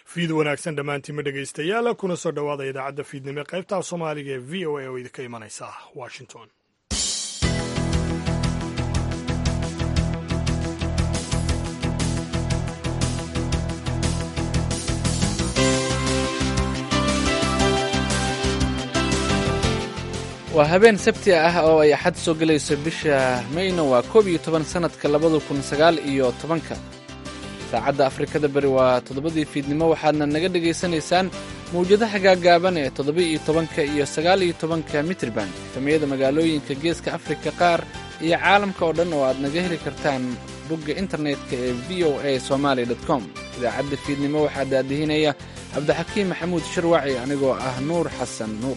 fiid wanaagsan dhammaantiinma dhegaystayaal kuna soo dhowaada idaacadda fiidnimo qaybta soomaaliga ee v o a oo idinka imanaysa washington waa habeen sabti ah oo ay axad soo gelayso bisha mayna waa koob iyo toban sannadka labada kun sagaal iyo tobanka saacadda afrikada beri waa toddobadii fiidnimo waxaadna naga dhegaysanaysaan mawjadaha gaagaaban ee toddoba iyo tobanka iyo sagaal iyo tobanka mitrban efamiyada magaalooyinka geeska afrika qaar iyo caalamka oo dhan oo aad naga heli kartaan bogga internetka ee v o a somaali com idaacadda fiidnimo waxaa daadihinaya cabdixakiim maxamuud shirwaci anigoo ah nuur xasan nuur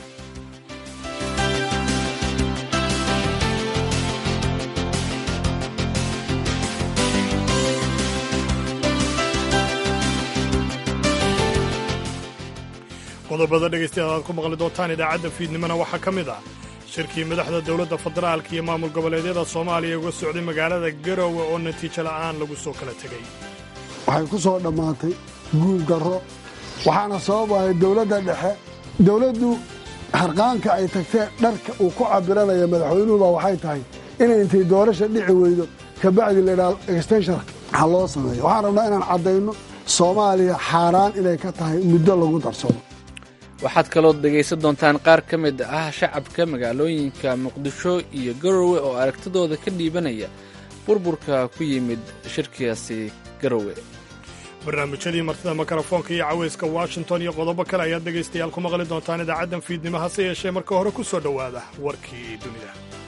qodobada dhegaystayaal aad ku maqli doontaan idaacadda fiidnimona waxaa ka mid ah shirkii madaxda dowladda federaalka iyo maamul goboleedyada soomaaliya uga socday magaalada garowe oo natiijo la'aan lagu soo kala tegey waxay ku soo dhammaatay guul darro waxaana sababaya dowladda dhexe dowladdu harqaanka ay tagtee dharka uu ku cabiranaya madaxweynuhuba waxay tahay inay intay doorasha dhici weydo kabacdi laydhaha extenshon ha loo sameeyo waxaan rabnaa inaan caddayno soomaaliya xaaraan inay ka tahay muddo lagu darsado waxaad kaloo dhegaysan doontaan qaar ka mid ah shacabka magaalooyinka muqdisho iyo garowe oo aragtidooda ka dhiibanaya burburka ku yimid shirkigaasi garowe barnaamijyadii martida mikrofoonka iyo cawayska washington iyo qodobo kale ayaad dhegaystayaal ku maqli doontaan idaacaddan fiidnimo hase yeeshee marka hore ku soo dhowaada warkii dunida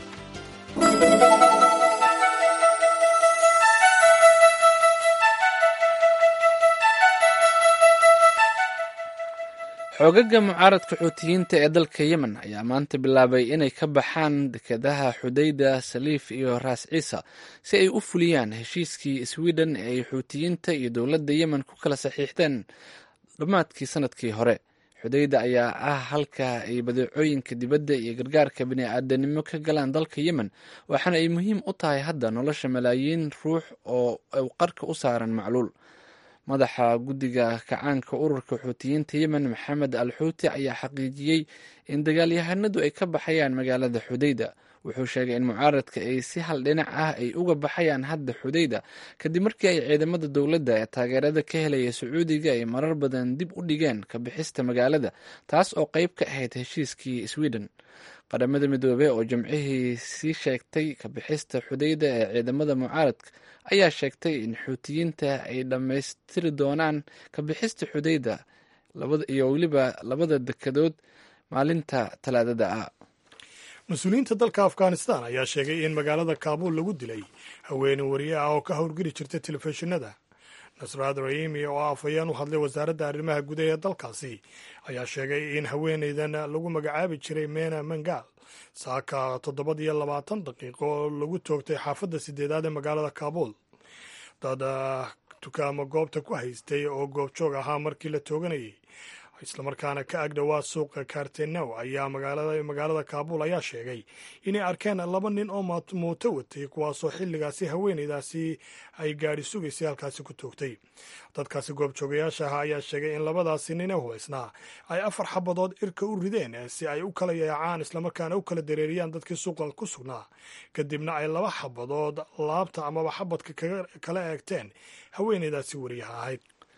xoogaga mucaaradka xuutiyiinta ee dalka yemen ayaa maanta bilaabay inay ka baxaan dekedaha xudayda saliif iyo raas ciisa si ay u fuliyaan heshiiskii sweden ee ay xuutiyiinta iyo dowladda yemen ku kala saxiixdeen dhammaadkii sanadkii hore xudayda ayaa ah halka ay badeecooyinka dibadda iyo gargaarka bini'aadanimo ka galaan dalka yemen waxaana ay muhiim u tahay hadda nolosha malaayiin ruux oo qarka u saaran macluul madaxa guddiga kacaanka ururka xuutiyiinta yemen maxamed al xuuti ayaa xaqiijiyey in dagaalyahanadu ay ka baxayaan magaalada xudayda wuxuu sheegay in mucaaradka ay si hal dhinac ah ay uga baxayaan hadda xudayda kadib markii ay ciidamada dowladda ee taageerada ka helaya sacuudiga ay marar badan dib u dhigeen ka bixista magaalada taas oo qayb ka ahayd heshiiskii sweden qaramada midoobey oo jimcihii sii sheegtay ka bixista xudayda ee ciidamada mucaaradka ayaa sheegtay in xuutiyiinta ay dhammaystiri doonaan ka bixista xudayda iyo weliba labada dekedood maalinta talaadada ah mas-uuliyiinta dalka afghanistan ayaa sheegay in magaalada kaabuul lagu dilay haweeney wariye ah oo ka howlgeli jirta telefishinada nasraad raimi oo afhayeen u hadlay wasaaradda arrimaha gudaha ee dalkaasi ayaa sheegay in haweeneydan lagu magacaabi jiray mena mangal saaka toddobad iyo labaatan daqiiqo oo lagu toogtay xaafadda sideedaad ee magaalada kaabuul dad dukaamo goobta ku haystay oo goobjoog ahaa markii la tooganayay islamarkaana ka agdhowaa suuqa kartenow ayaa magaalada kaabuul ayaa sheegay inay arkeen laba nin oo muuto watay kuwaasoo xilligaasi haweeneydaasi ay gaadhi sugaysay halkaasi ku toogtay dadkaasi goobjoogayaasha ah ayaa sheegay in labadaasi nin ee hubaysnaa ay afar xabadood irka u rideen si ay u kala yaacaan islamarkaana u kala dareeriyaan dadkii suuqa ku sugnaa kadibna ay laba xabadood laabta amaba xabadka kala eegteen haweeneydaasi wariyaha ahayd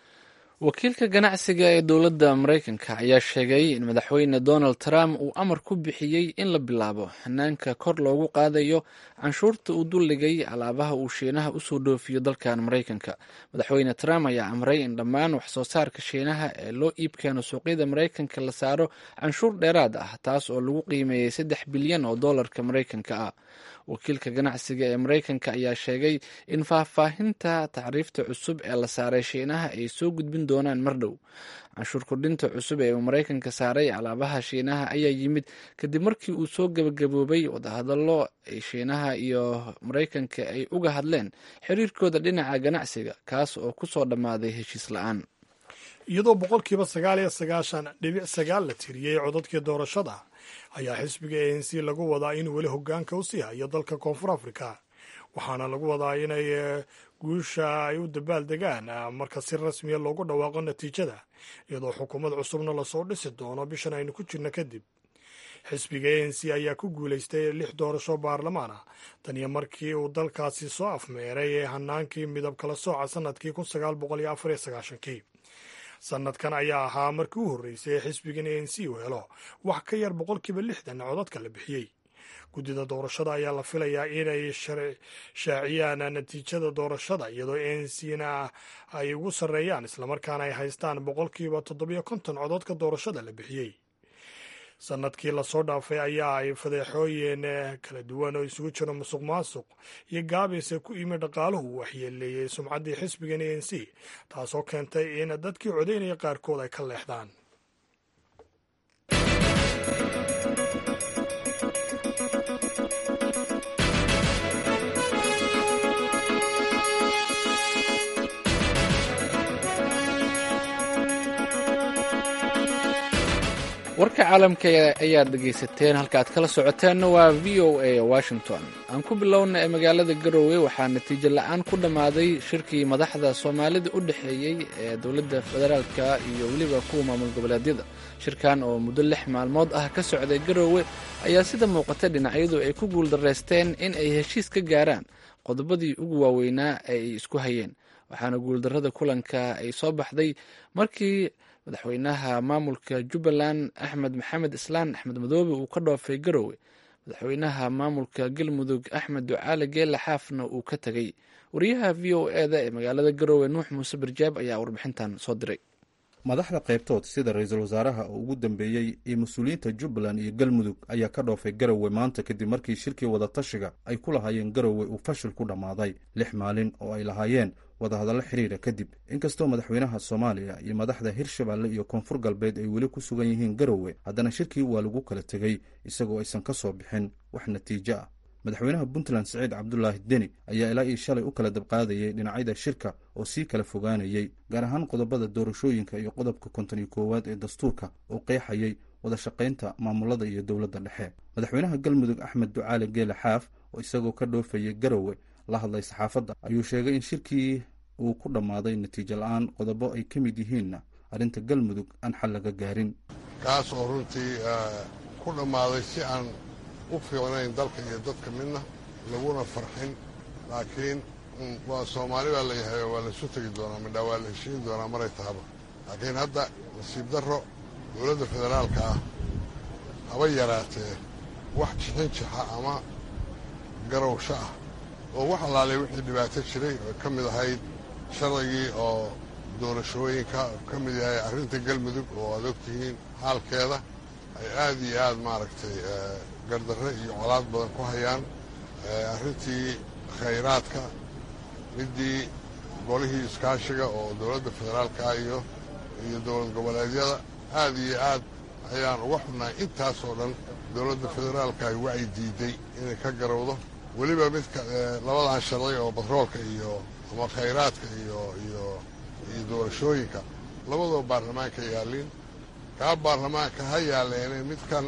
wakiilka ganacsiga ee dowladda maraykanka ayaa sheegay in madaxweyne donald trump uu amar ku bixiyey in la bilaabo hanaanka kor loogu qaadayo canshuurta uu duldhigay alaabaha uu shiinaha usoo dhoofiyo dalkan maraykanka madaxweyne trump ayaa amray in dhammaan waxsoo saarka shiinaha ee loo iibkeeno suuqyada maraykanka la saaro canshuur dheeraad ah taas oo lagu qiimeeyey saddex bilyan oo dollarka maraykanka ah wakiilka ganacsiga ee maraykanka ayaa sheegay in faahfaahinta tacriifta cusub ee la saaray shiinaha ay soo gudbin doonaan mar dhow canshuur kordhinta cusub ee uu maraykanka saaray alaabaha shiinaha ayaa yimid kadib markii uu soo gebagaboobay wadahadallo ay shiinaha iyo maraykanka ay uga hadleen xiriirkooda dhinaca ganacsiga kaas oo ku soo dhammaaday heshiis la-aan iyadoo boqolkiiba sagaal iyo sagaashan dhibic sagaal la tiriyey codadkii doorashada ayaa xisbiga a n c lagu wadaa inuu weli hogaanka u sii hayo dalka koonfur afrika waxaana lagu wadaa inay guusha ay u dabaaldegaan marka si rasmiya loogu dhawaaqo natiijada iyadoo xukuumad cusubna lasoo dhisi doono bishan aynu ku jirno kadib xisbiga a n c ayaa ku guulaystay lix doorasho baarlamaan ah tan iyo markii uu dalkaasi soo afmeeray ee hanaankii midab kala sooca sanadkii kun sagaal boqol iyo afar iyo sagaashankii sanadkan ayaa ahaa markii u horreysay ee xisbigan a n c uu helo wax ka yar boqolkiiba lixdan codadka la bixiyey guddida doorashada ayaa la filayaa inay shaaciyaan natiijada doorashada iyadoo a n c na ay ugu sarreeyaan islamarkaana ay haystaan boqolkiiba toddobiyo konton codadka doorashada la bixiyey sanadkii lasoo dhaafay ayaa ay fadeexooyin kala duwan oo isugu jiro musuq maasuq iyo gaabayse ku imi dhaqaaluhu uu waxyeeleeyey sumcaddii xisbigan a n c taasoo keentay in dadkii codaynaya qaarkood ay ka leexdaan warka caalamka ayaad dhegaysateen halka aad kala socoteenna waa v o a washington aan ku bilowna ee magaalada garowe waxaa natiijo la-aan ku dhammaaday shirkii madaxda soomaalida u dhexeeyey ee dowladda federaalka iyo weliba kuwa maamul goboleedyada shirkan oo muddo lix maalmood ah ka socday garowe ayaa sida muuqata dhinacyadu ay ku guuldarraysteen in ay heshiis ka gaaraan qodobadii ugu waaweynaa ee ay isku hayeen waxaana guuldarrada kulanka ay soo baxday markii madaxweynaha maamulka jubbaland axmed maxamed islaan axmed madoobe uu ka dhoofay garowe madaxweynaha maamulka galmudug axmed ducaale geela xaafna uu ka tegey wariyaha v o eda ee magaalada garowe nuux muuse barjaab ayaa warbixintan soo diray madaxda qaybtood sida ra-iisul wasaaraha oo ugu dambeeyey iyo mas-uuliyiinta jubbaland iyo galmudug ayaa ka dhoofay garowe maanta kadib markii shirkii wadatashiga ay ku lahaayeen garowe uu fashil ku dhammaaday lix maalin oo ay lahaayeen wadahadallo xiriira kadib inkastoo madaxweynaha soomaaliya iyo madaxda hirshabeelle iyo koonfur galbeed ay weli ku sugan yihiin garowe haddana shirkii waa lagu kala tegey isagoo aysan ka soo bixin wax natiijo ah madaxweynaha puntland siciid cabdulaahi deni ayaa ilaa io shalay u kala dabqaadayay dhinacyada shirka oo sii kala fogaanayey gaar ahaan qodobada doorashooyinka iyo qodobka konton iyo koowaad ee dastuurka oo qeexayay wada shaqaynta maamulada iyo dowladda dhexe madaxweynaha galmudug axmed ducaale geele xaaf oo isagoo ka dhoofayay garowe la hadlay saxaafadda ayuu sheegay in shirkii uu ku dhammaaday natiijo la-aan qodobo ay ka mid yihiinna arrinta galmudug aan xal laga gaarin kaas oo runtii ku dhammaaday si aan u fiicnayn dalka iyo dadka midna laguna farxin laakiin waa soomaali baa layahay waa laisu tegi doonaa midhaa waa la heshiin doonaa maray tahaba laakiin hadda nasiib darro dowladda federaalka ah haba yaraatee wax jixin jixa ama garowsho ah oo wax allaalay wixii dhibaato jiray oo ka mid ahayd sharcigii oo doorashooyinka ka mid yahay arrinta galmudug oo aad ogtihiin xaalkeeda ay aad iyo aad maaragtay gardarre iyo colaad badan ku hayaan arrintii khayraadka middii golihii iskaashiga oo dowladda federaalka iyo iyo dowlad goboleedyada aad iyo aad ayaan uga xunnahay intaasoo dhan dowladda federaalka ay wacyi diiday inay ka garowdo weliba midka labadan sharci oo batroolka iyo ama khayraadka iyo iyo iyo doorashooyinka labadoo baarlamaanka yaallin kaa baarlamaanka ha yaalleene midkan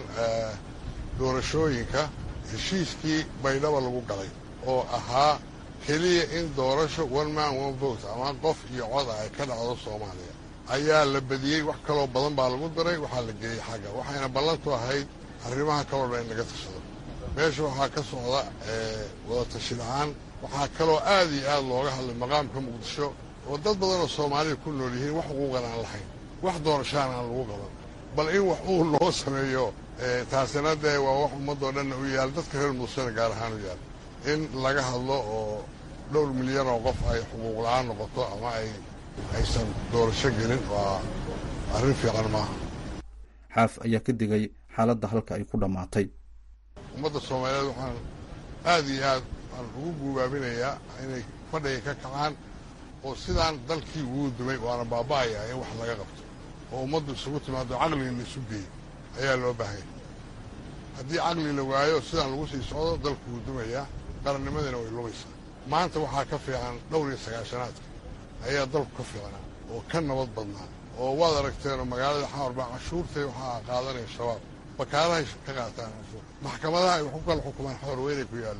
doorashooyinka heshiiskii baydhaba lagu galay oo ahaa keliya in doorasho one man one vote ama qof iyo cod ah ay ka dhacdo soomaaliya ayaa la badiyey wax kaloo badan baa lagu daray waxaa la geeyey xagga waxayna ballantu ahayd arrimaha kaloo dhan in laga tashado meesha waxaa ka socda wada tashi la-aan waxaa kaloo aad iyo aad looga hadlay maqaamka muqdisho oo dad badan oo soomaalida ku nool yihiin wax xuquuqan aan lahayn wax doorashaan aan lagu qaban bal in wax uu loo sameeyo taasina dee waa wax ummadoo dhanna u yaal dadka reer muusena gaar ahaan u yaal in laga hadlo oo dhowr milyan oo qof ay xuquuq la-aan noqoto ama ay aysan doorasho gelin waa arrin fiican maaha xaaf ayaa ka digay xaaladda halka ay ku dhammaatay ummadda soomaaliyeed waxaan aad iyo aad aan ugu guubaabinayaa inay fadhiga ka kacaan oo sidaan dalkii ugu dumay waana baaba'ayaa in wax laga qabto oo ummaddu isugu timaado caqliga la isu geeyo ayaa loo baahanya haddii caqli la waayo sidaan lagu sii socdo dalku wuu dumayaa qarannimadina way lumaysaa maanta waxaa ka fiican dhowr iyo sagaashanaadka ayaa dalku ka fiicnaa oo ka nabad badnaa oo waad aragteenoo magaalada xamar baa cashuurtay waxaa qaadanaya shabaab bakaalahay ka qaataan cashuur maxkamadaha ay wax ku kala xukumaan xamar weynay ku yaalleen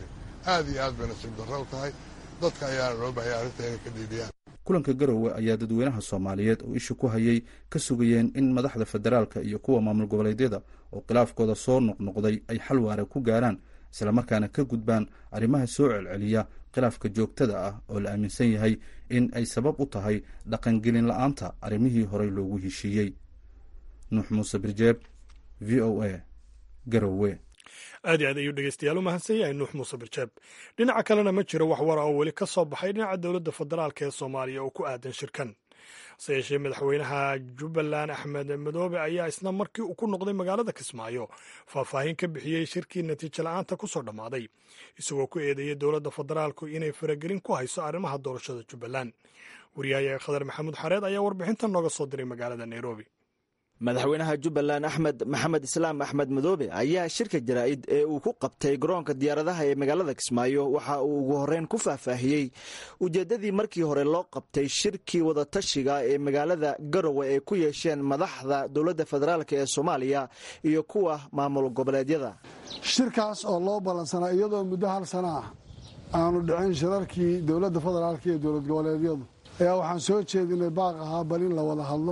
aad iyo aad bay nasiib darro u tahay dadka ayaana loo bahaya arrinta inay ka dhiidhiyaan kulanka garowe ayaa dadweynaha soomaaliyeed oo isha ku hayay ka sugayeen in madaxda federaalka iyo kuwa maamul goboleedyada oo khilaafkooda soo noqnoqday ay xal waara ku gaaraan islamarkaana ka gudbaan arrimaha soo celceliya khilaafka joogtada ah oo la aaminsan yahay in ay sabab u tahay dhaqangelin la-aanta arrimihii horey loogu heshiiyey nuux muuse birjeeb v o a garowe aad iyo aad ayuu dhegeystayaal u mahadsan yahay nuux muuse birjeeb dhinaca kalena ma jiro wax wara oo weli ka soo baxay dhinaca dowladda federaalk ee soomaaliya oo ku aadan shirkan hase yeeshee madaxweynaha jubbaland axmed madoobe ayaa isna markii uu ku noqday magaalada kismaayo faahfaahin ka bixiyey shirkii natiijo la-aanta ku soo dhammaaday isagoo ku eedeeyey dowladda federaalku inay faragelin ku hayso arrimaha doorashada jubbaland wariyahayaga khadar maxamuud xareed ayaa warbixintan nooga soo diray magaalada nairobi madaxweynaha jubbaland axmed maxamed islaam axmed madoobe ayaa shirka jaraa'id ee uu ku qabtay garoonka diyaaradaha ee magaalada kismaayo waxa uu ugu horreyn ku faahfaahiyey ujeeddadii markii hore loo qabtay shirkii wadatashiga ee magaalada garowe ay ku yeesheen madaxda dowladda federaalk ee soomaaliya iyo kuwa maamul goboleedyada shirkaas oo loo ballansanaa iyadoo muddo hal sana ah aanu dhicin shirarkii dowladda federaalk iyo dowlad goboleedyadu ayaa waxaan soo jeedinay baaq ahaa bal in la wada hadlo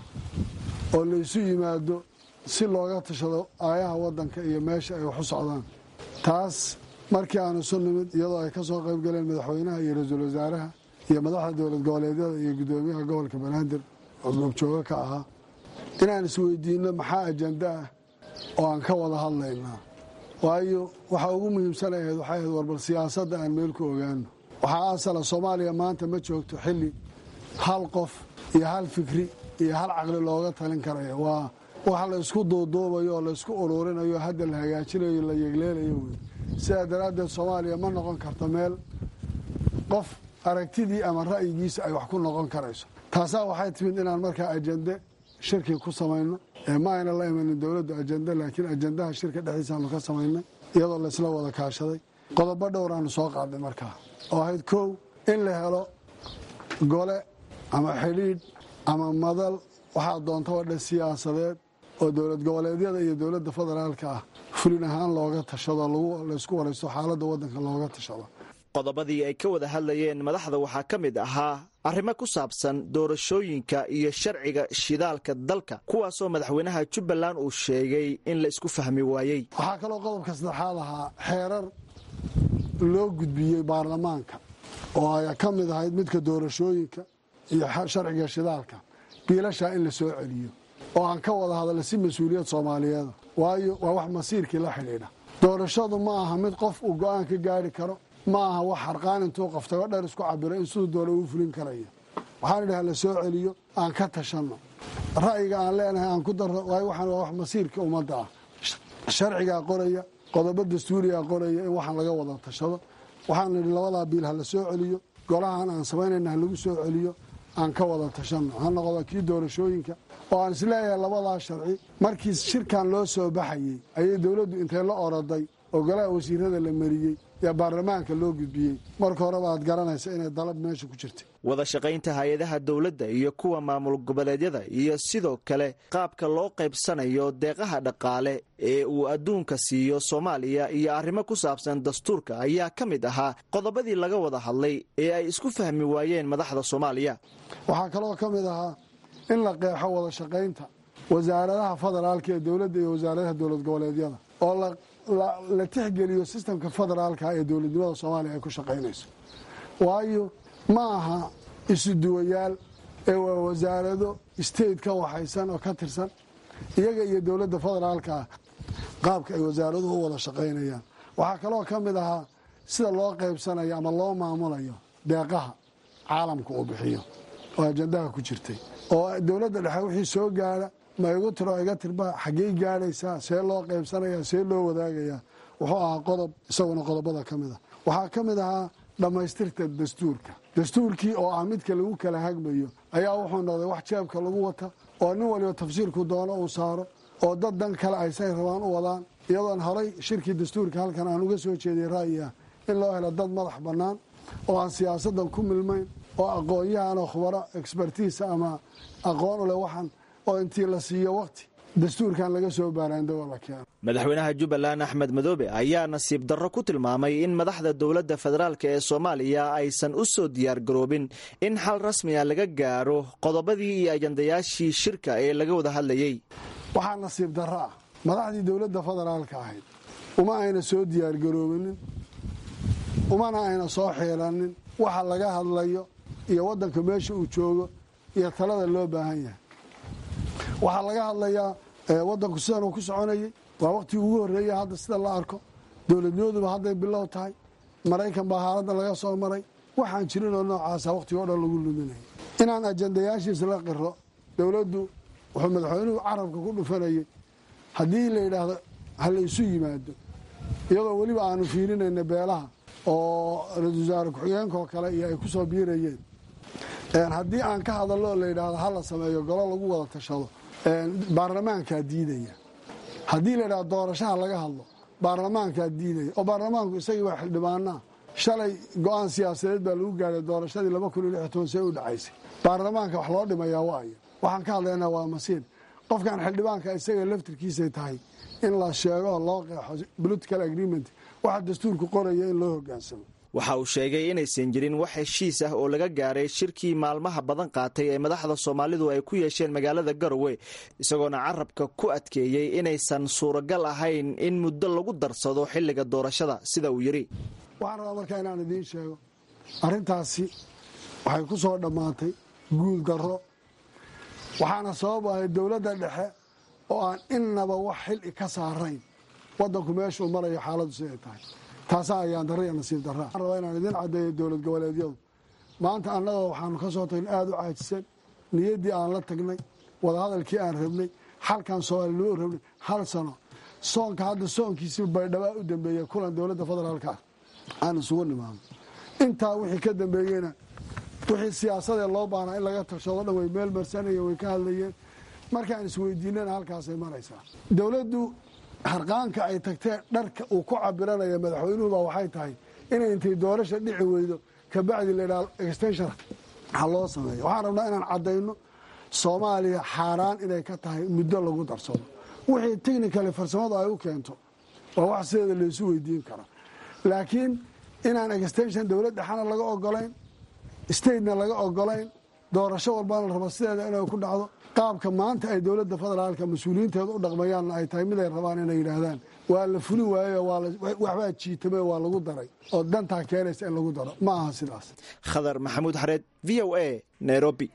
oo laysu yimaado si looga tashado aayaha waddanka iyo meesha ay wax u socdaan taas markii aanu isu nimid iyadoo ay ka soo qayb galeen madaxweynaha iyo ra-iisul wasaaraha iyo madaxda dowlad goboleedyada iyo guddoomiyaha gobolka banaadir oo goobjooga ka ahaa inaan isweydiinno maxaa ajanda ah oo aan ka wada hadlaynaa waayo waxa ugu muhiimsan ahayd waxay ahayd warbal siyaasadda aan meel ku ogaano waxaa asala soomaaliya maanta ma joogto xilli hal qof iyo hal fikri iyo hal caqli looga talin karaya waa wax la isku duuduubayo oo laysku uruurinayo hadda la hagaajinayo la yegleelayo wey sidaa daraaddeed soomaaliya ma noqon karto meel qof aragtidii ama ra'yigiisa ay wax ku noqon karayso taasaa waxay timid inaan markaa ajende shirkii ku samayno ma ayna la imanin dowladdu ajende laakiin ajendaha shirka dhexdiisaanu ka samaynay iyadoo laysla wada kaashaday qodobo dhowraanu soo qaadnay markaa oo ahayd kow in la helo gole ama xidhiidh ama madal waxaa doontaba dhe siyaasadeed oo dowlad goboleedyada iyo dowladda federaalka ah fulin ahaan looga tashado laysku waraysto xaaladda waddanka looga tashado qodobadii ay ka wada hadlayeen madaxda waxaa ka mid ahaa arrimo ku saabsan doorashooyinka iyo sharciga shidaalka dalka kuwaasoo madaxweynaha jubbaland uu sheegay in la isku fahmi waayey waxaa kaloo qodobka saddexaad ahaa xeerar loo gudbiyey baarlamaanka oo ay ka mid ahayd midka doorashooyinka iyo sharciga shidaalka biilashaa in la soo celiyo oo aan ka wada hadalna si mas-uuliyad soomaaliyeeda waayo waa wax masiirkii la xidhiidha doorashadu ma aha mid qof uu go-aan ka gaari karo ma aha wax harqaan intuu qoftago dher isku cabiro in siduu doona uu fulin karaya waxaan idhaha la soo celiyo aan ka tashanno ra'yiga aan leenahay aan ku darro waayo waxaan waa wax masiirka ummadda ah sharcigaa qoraya qodobo dastuurigaa qoraya in waxaan laga wada tashado waxaan idhi labadaa biil ha la soo celiyo golahan aan samaynayna ha lagu soo celiyo aan ka wada tashanno ha noqdo kii doorashooyinka oo aan isleeyahay labadaa sharci markii shirkan loo soo baxayey ayay dowladdu intay la oroday oo golaha wasiirada la mariyey yaa baarlamaanka loo gudbiyey marka horeba aad garanaysa inay dalab meesha ku jirtay wada shaqaynta hay-adaha dowladda iyo kuwa maamul goboleedyada iyo sidoo kale qaabka loo qaybsanayo deeqaha dhaqaale ee uu adduunka siiyo soomaaliya iyo arrimo ku saabsan dastuurka ayaa ka mid ahaa qodobadii laga wada hadlay ee ay isku fahmi waayeen madaxda soomaaliya waxaa kaloo ka mid ahaa in la qeexo wada shaqaynta wasaaradaha federaalka ee dowladda iyo wasaaradaha dowlad goboleedyada oo la tixgeliyo sistamka federaalka ee dowladnimada soomaaliya ay ku shaqaynayso waayo ma aha isu duwayaal ee waa wasaarado state ka waxaysan oo ka tirsan iyaga iyo dowladda federaalka ah qaabka ay wasaaraduhu u wada shaqaynayaan waxaa kaloo ka mid ahaa sida loo qaybsanayo ama loo maamulayo deeqaha caalamka uu bixiyo oo ajandaha ku jirtay oo dowladda dhexe wixii soo gaara ma igu tiro iga tirba xaggey gaadhaysaa see loo qaybsanaya see loo wadaagayaa wuxuu ahaa qodob isaguna qodobada ka mid a waxaa ka mid ahaa dhammaystirta dastuurka dastuurkii oo ah midka lagu kala hagmayo ayaa wuxuu noqday wax jeebka lagu wata oo nin waliba tafsiirku doono uu saaro oo dad dan kale ay say rabaan u wadaan iyadoon horay shirkii dastuurka halkan aan uga soo jeediyay ra'yi ah in loo helo dad madax bannaan oo aan siyaasaddan ku milmayn oo aqoon-yahanoo khubaro expertiisa ama aqoon u leh waxaan oo intii la siiyo waqti dastuurkan laga soo baaraandago la keeno madaxweynaha jubbaland axmed madoobe ayaa nasiib darro ku tilmaamay in madaxda dowladda federaalk ee soomaaliya aysan u soo diyaargaroobin in xal rasmiga laga gaaro qodobadii iyo ajandayaashii shirka ee laga wada hadlayey waxaa nasiib darro ah madaxdii dowladda federaalka ahayd uma ayna soo diyaargaroobinin umana ayna soo xiilanin waxa laga hadlayo iyo waddanka meesha uu joogo iyo talada loo baahan yahay waxaa laga hadlayaa waddanku sidan uu ku soconayay waa waqtigii ugu horreeya hadda sida la arko dowladnimaduba hadday bilow tahay maraykan baa haaladda laga soo maray waxaan jirin oo noocaasa waqtiga o dhan lagu luminaya inaan ajandayaashiisa la qiro dowladdu wuxuu madaxweynuhu carabka ku dhufanayay haddii la yidhaahdo ha la isu yimaado iyadoo weliba aanu fiirinayna beelaha oo ra-isul wasaare ku-xigeenkaoo kale iyo ay ku soo biirayeen haddii aan ka hadallo oo la yidhaahdo ha la sameeyo golo lagu wada tashado baarlamaankaa diidaya haddii la yidhahdo doorashaha laga hadlo baarlamaankaa diidaya oo baarlamaanku isagii waa xildhibaanaa shalay go-aan siyaasadeed baa lagu gaadhay doorashadii laba kun iyo lix toban see u dhacaysay baarlamaanka wax loo dhimayaa waayo waxaan ka hadlaynaa waa masiir qofkan xildhibaanka isaga laftirkiisay tahay in la sheego loo qeexo political agreement waxa dastuurku qoraya in loo hogaansamo waxa uu sheegay inaysan jirin wax heshiis ah oo laga gaaray shirkii maalmaha badan qaatay ee madaxda soomaalidu ay ku yeesheen magaalada garowe isagoona carabka ku adkeeyey inaysan suuragal ahayn in muddo lagu darsado xilliga doorashada sida uu yidhi waxaan rabaa markaa inaan idiin sheego arrintaasi waxay ku soo dhammaatay guul darro waxaana sabab ahay dowladda dhexe oo aan innaba wax xili ka saarayn waddanku meeshuu marayo xaaladdu siday tahay taasaa ayaan darra iyo nasiib darraa waxaan rabaa inaan idiin caddeeyo dowlad goboleedyadu maanta annagoo waxaanu ka soo tagnay aada u caajisan niyaddii aan la tagnay wadahadalkii aan rabnay xalkan soomaali loo rabnay hal sano soonka hadda soonkiisii baydhabaa u dambeeyey kulan dowladda federaalka ah aan isugu nimaano intaa wixii ka dambeeyeyna wixii siyaasadee loo baahnaa in laga tashado dhan way meel marsanayeen way ka hadlayeen markaan isweydiinana halkaasay maraysaa dowladdu harqaanka ay tagteen dharka uu ku cabiranaya madaxweynuhuba waxay tahay inay intay doorasha dhici weydo kabacdi laydhaha extension ha loo sameeyo waxaan rabnaa inaan caddayno soomaaliya xaaraan inay ka tahay muddo lagu darsado wixii technicali farsamadu ay u keento waa wax sideeda laysu weydiin kara laakiin inaan extension dowlad dhexana laga ogolayn statena laga ogolayn doorasho walbana la rabo sideeda inay ku dhacdo qaabka maanta ay dowladda federaalka mas-uuliyiinteeda u dhaqmayaanna ay tahay mid ay rabaan inay yidhaahdaan waa la fulin waayo waxbaa jiitame waa lagu daray oo dantaa keenaysa in lagu daro ma aha sidaas khadar maxamuud xareed v o a nairobi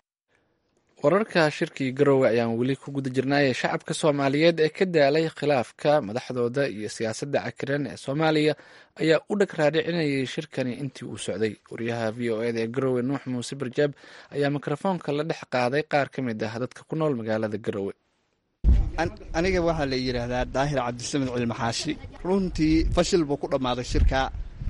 wararka shirkii garowe ayaan weli ku guda jirnaaye shacabka soomaaliyeed ee ka daalay khilaafka madaxdooda iyo siyaasadda cakiran ee soomaaliya ayaa u dhag raadhicinayay shirkani intii uu socday wariyaha v o eda ee garowe nuux muuse barjaab ayaa mikrofoonka la dhex qaaday qaar ka mid ah dadka ku nool magaalada garowe aniga waxaa la yidhaahdaa daahir cabdisamed cilmaxaashi runtii fashil buu ku dhammaaday shirka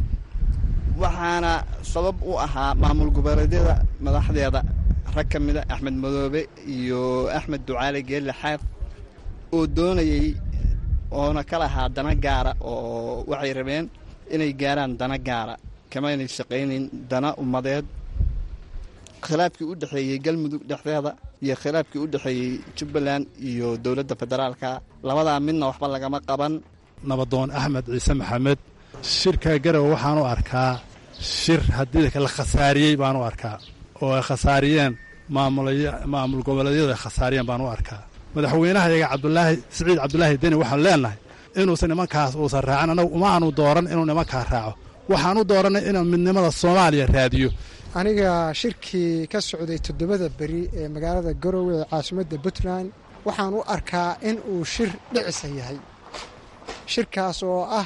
waxaana sabab u ahaa maamul goboleedyada madaxdeeda rag ka mida axmed madoobe iyo axmed ducaale geelle xaaf oo doonayey oona ka lahaa dana gaara oo waxay rabeen inay gaaraan dana gaara kamaynay shaqaynayn dana ummadeed khilaafkii u dhexeeyey galmudug dhexdeeda iyo khilaafkii u dhexeeyey jubbaland iyo dowladda federaalka labadaa midna waxba lagama qaban nabadoon axmed ciise maxamed shirka garowe waxaan u arkaa shir haddii la khasaariyey baan u arkaa oo ay khasaariyeen maamul goboleedyadu ay khasaariyeen baan u arkaa madaxweynaha iyaga cabdulaahi siciid cabdulaahi deni waxaan leenahay inuusan nimankaas uusan raacin annagu uma aanu dooran inuu nimankaa raaco waxaan u dooranay inuu midnimada soomaaliya raadiyo aniga shirkii ka socday toddobada beri ee magaalada garowe ee caasimadda puntland waxaan u arkaa in uu shir dhicisa yahay shirkaas oo ah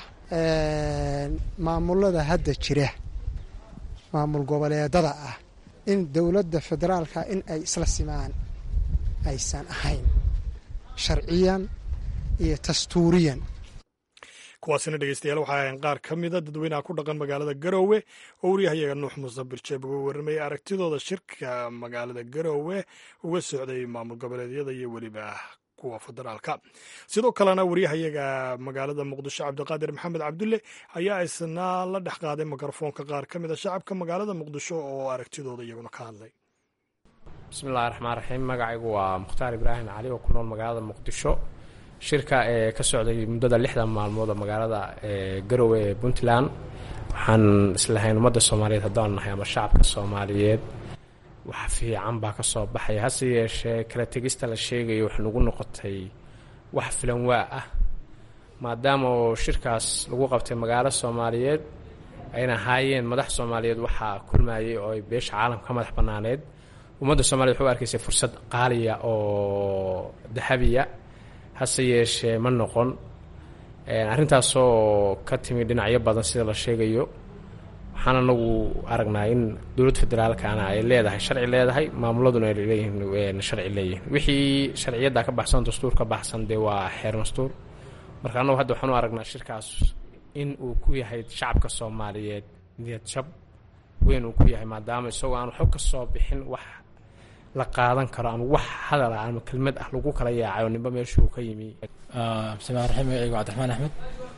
maamulada hadda jira maamul goboleedada ah in dowladda federaalka in ay isla simaan aysan ahayn sharciyan iyo dastuuriyan kuwaasina dhegeystayaal waxay ahayn qaar ka mida dadweynaha ku dhaqan magaalada garoowe oo waryahayaga nuux muuse birjeeb uga warramayay aragtidooda shirka magaalada garoowe uga socday maamul goboleedyada iyo weliba kuwa federaalka sidoo kalena waryahayaga magaalada muqdisho cabdiqaadir maxamed cabdulle ayaa isna la dhex qaaday mikrofoonka qaar ka mida shacabka magaalada muqdisho oo aragtidooda iyaguna ka hadlay bismillahi raxmaan raxiim magacaygu waa mukhtaar ibraahim cali oo ku nool magaalada muqdisho shirka ee ka socday muddada lixdan maalmood oo magaalada garowe ee puntland waxaan islahayn ummadda soomaaliyeed haddaan nahay ama shacabka soomaaliyeed wax fiican baa ka soo baxaya hase yeeshee kala tegista la sheegayo wax nagu noqotay wax filan waa ah maadaama oo shirkaas lagu qabtay magaalo soomaaliyeed ayna ahaayeen madax soomaaliyeed waxaa kulmayay oo ay beesha caalamka ka madax bannaaneed ummadda soomaliya waxu arkaysay fursad qaaliya oo dahabiya hase yeeshee ma noqon arrintaasoo ka timi dhinacyo badan sida la sheegayo waxaan anagu aragnaa in dowladda federaalkana ay leedahay sharci leedahay maamuladuna ay leeyihiin sharci leeyihiin wixii sharciyadda ka baxsan dastuur ka baxsan dee waa xeer dastuur marka annagu hadda waxaan u aragnaa shirkaas in uu ku yahay shacabka soomaaliyeed niyad jab weyn uu ku yahay maadaama isagoo aan waxba ka soo bixin wax la qaadan karo ama wax hadal ah ama kelmad ah lagu kala yaacay oo ninba meeshuu ka yimi bismillahi raxiim magacaygu cabdiraxmaan axmed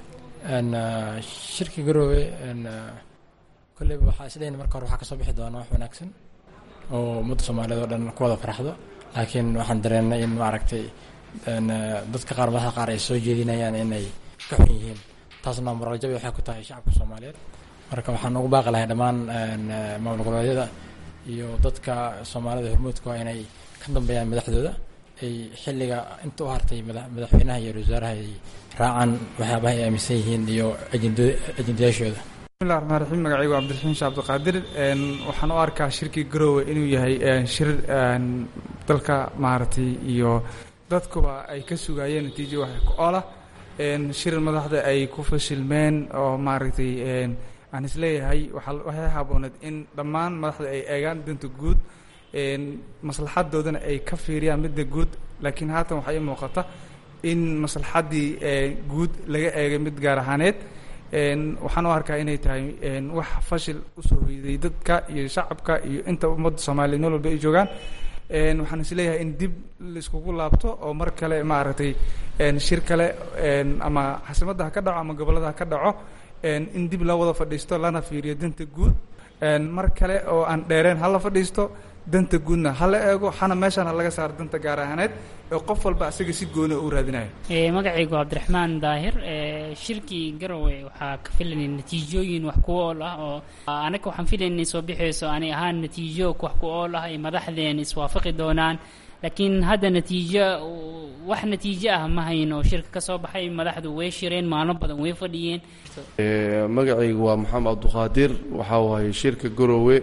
shirka garoowe kolleyba waxaa isleeyahay marka hore waxaa kasoo bixi doona wax wanaagsan oo ummadda soomaaliyeed oo dhan ku wada farxdo laakiin waxaan dareennay in maaragtay dadka qaar madaxda qaar ay soo jeedinayaan inay ka xun yihiin taasna moraljabi waxay ku tahay shacabka soomaaliyeed marka waxaan ugu baaqi lahay dhammaan maamul goboleedyada iyo dadka soomaalida hormuudka waa inay ka dambeeyaan madaxdooda ay xilliga inta u hartay madaxweynaha iyo wasaaraha ay raacaan waxyaabaha ay aaminsan yihiin iyo ajendayaashooda bismillahi raxmaan raxiim magacaygu cabdiraxiim sheekh cabdiqaadir waxaan u arkaa shirkii garoowe inuu yahay shir dalka maaragtay iyo dadkuba ay ka sugayeen natiijo wax ku oola shir madaxda ay ku fashilmeen oo maaragtay aan isleeyahay waxay habooneed in dhammaan madaxda ay eegaan danta guud maslaxadoodana ay ka fiiriyaan midda guud laakiin haatan waxaa ii muuqata in maslaxaddii guud laga eegay mid gaar ahaaneed waxaan u arkaa inay tahay wax fashil usoo hoyday dadka iyo shacabka iyo inta ummadda soomaaliyeed meel walba ay joogaan waxaan isleeyahay in dib laiskugu laabto oo mar kale maaragtay shir kale ama xasimadda ha ka dhaco ama gobollada ha ka dhaco in dib loo wada fadhiisto lana fiiriyo danta guud mar kale oo aan dheereen hala fadhiisto danta guudna hala eego hana meeshaan ha laga saaro danta gaar ahaaneed ee qof walba asaga si gooni u raadinayo magacaygu cabdiraxmaan daahir shirkii garowe waxaa ka filanay natiijooyin wax ku ool ah oo anaga waxaan filaynay soo bixayso ani ahaan natiijo wax ku ool ah ay madaxdeen iswaafaqi doonaan laakiin hadda natiijo wax natiijo ah ma hayn oo shirka ka soo baxay madaxdu way shireen maalmo badan way fadhiyeen magacaygu waa maxamed cabduqaadir waxaa waaye shirka garowe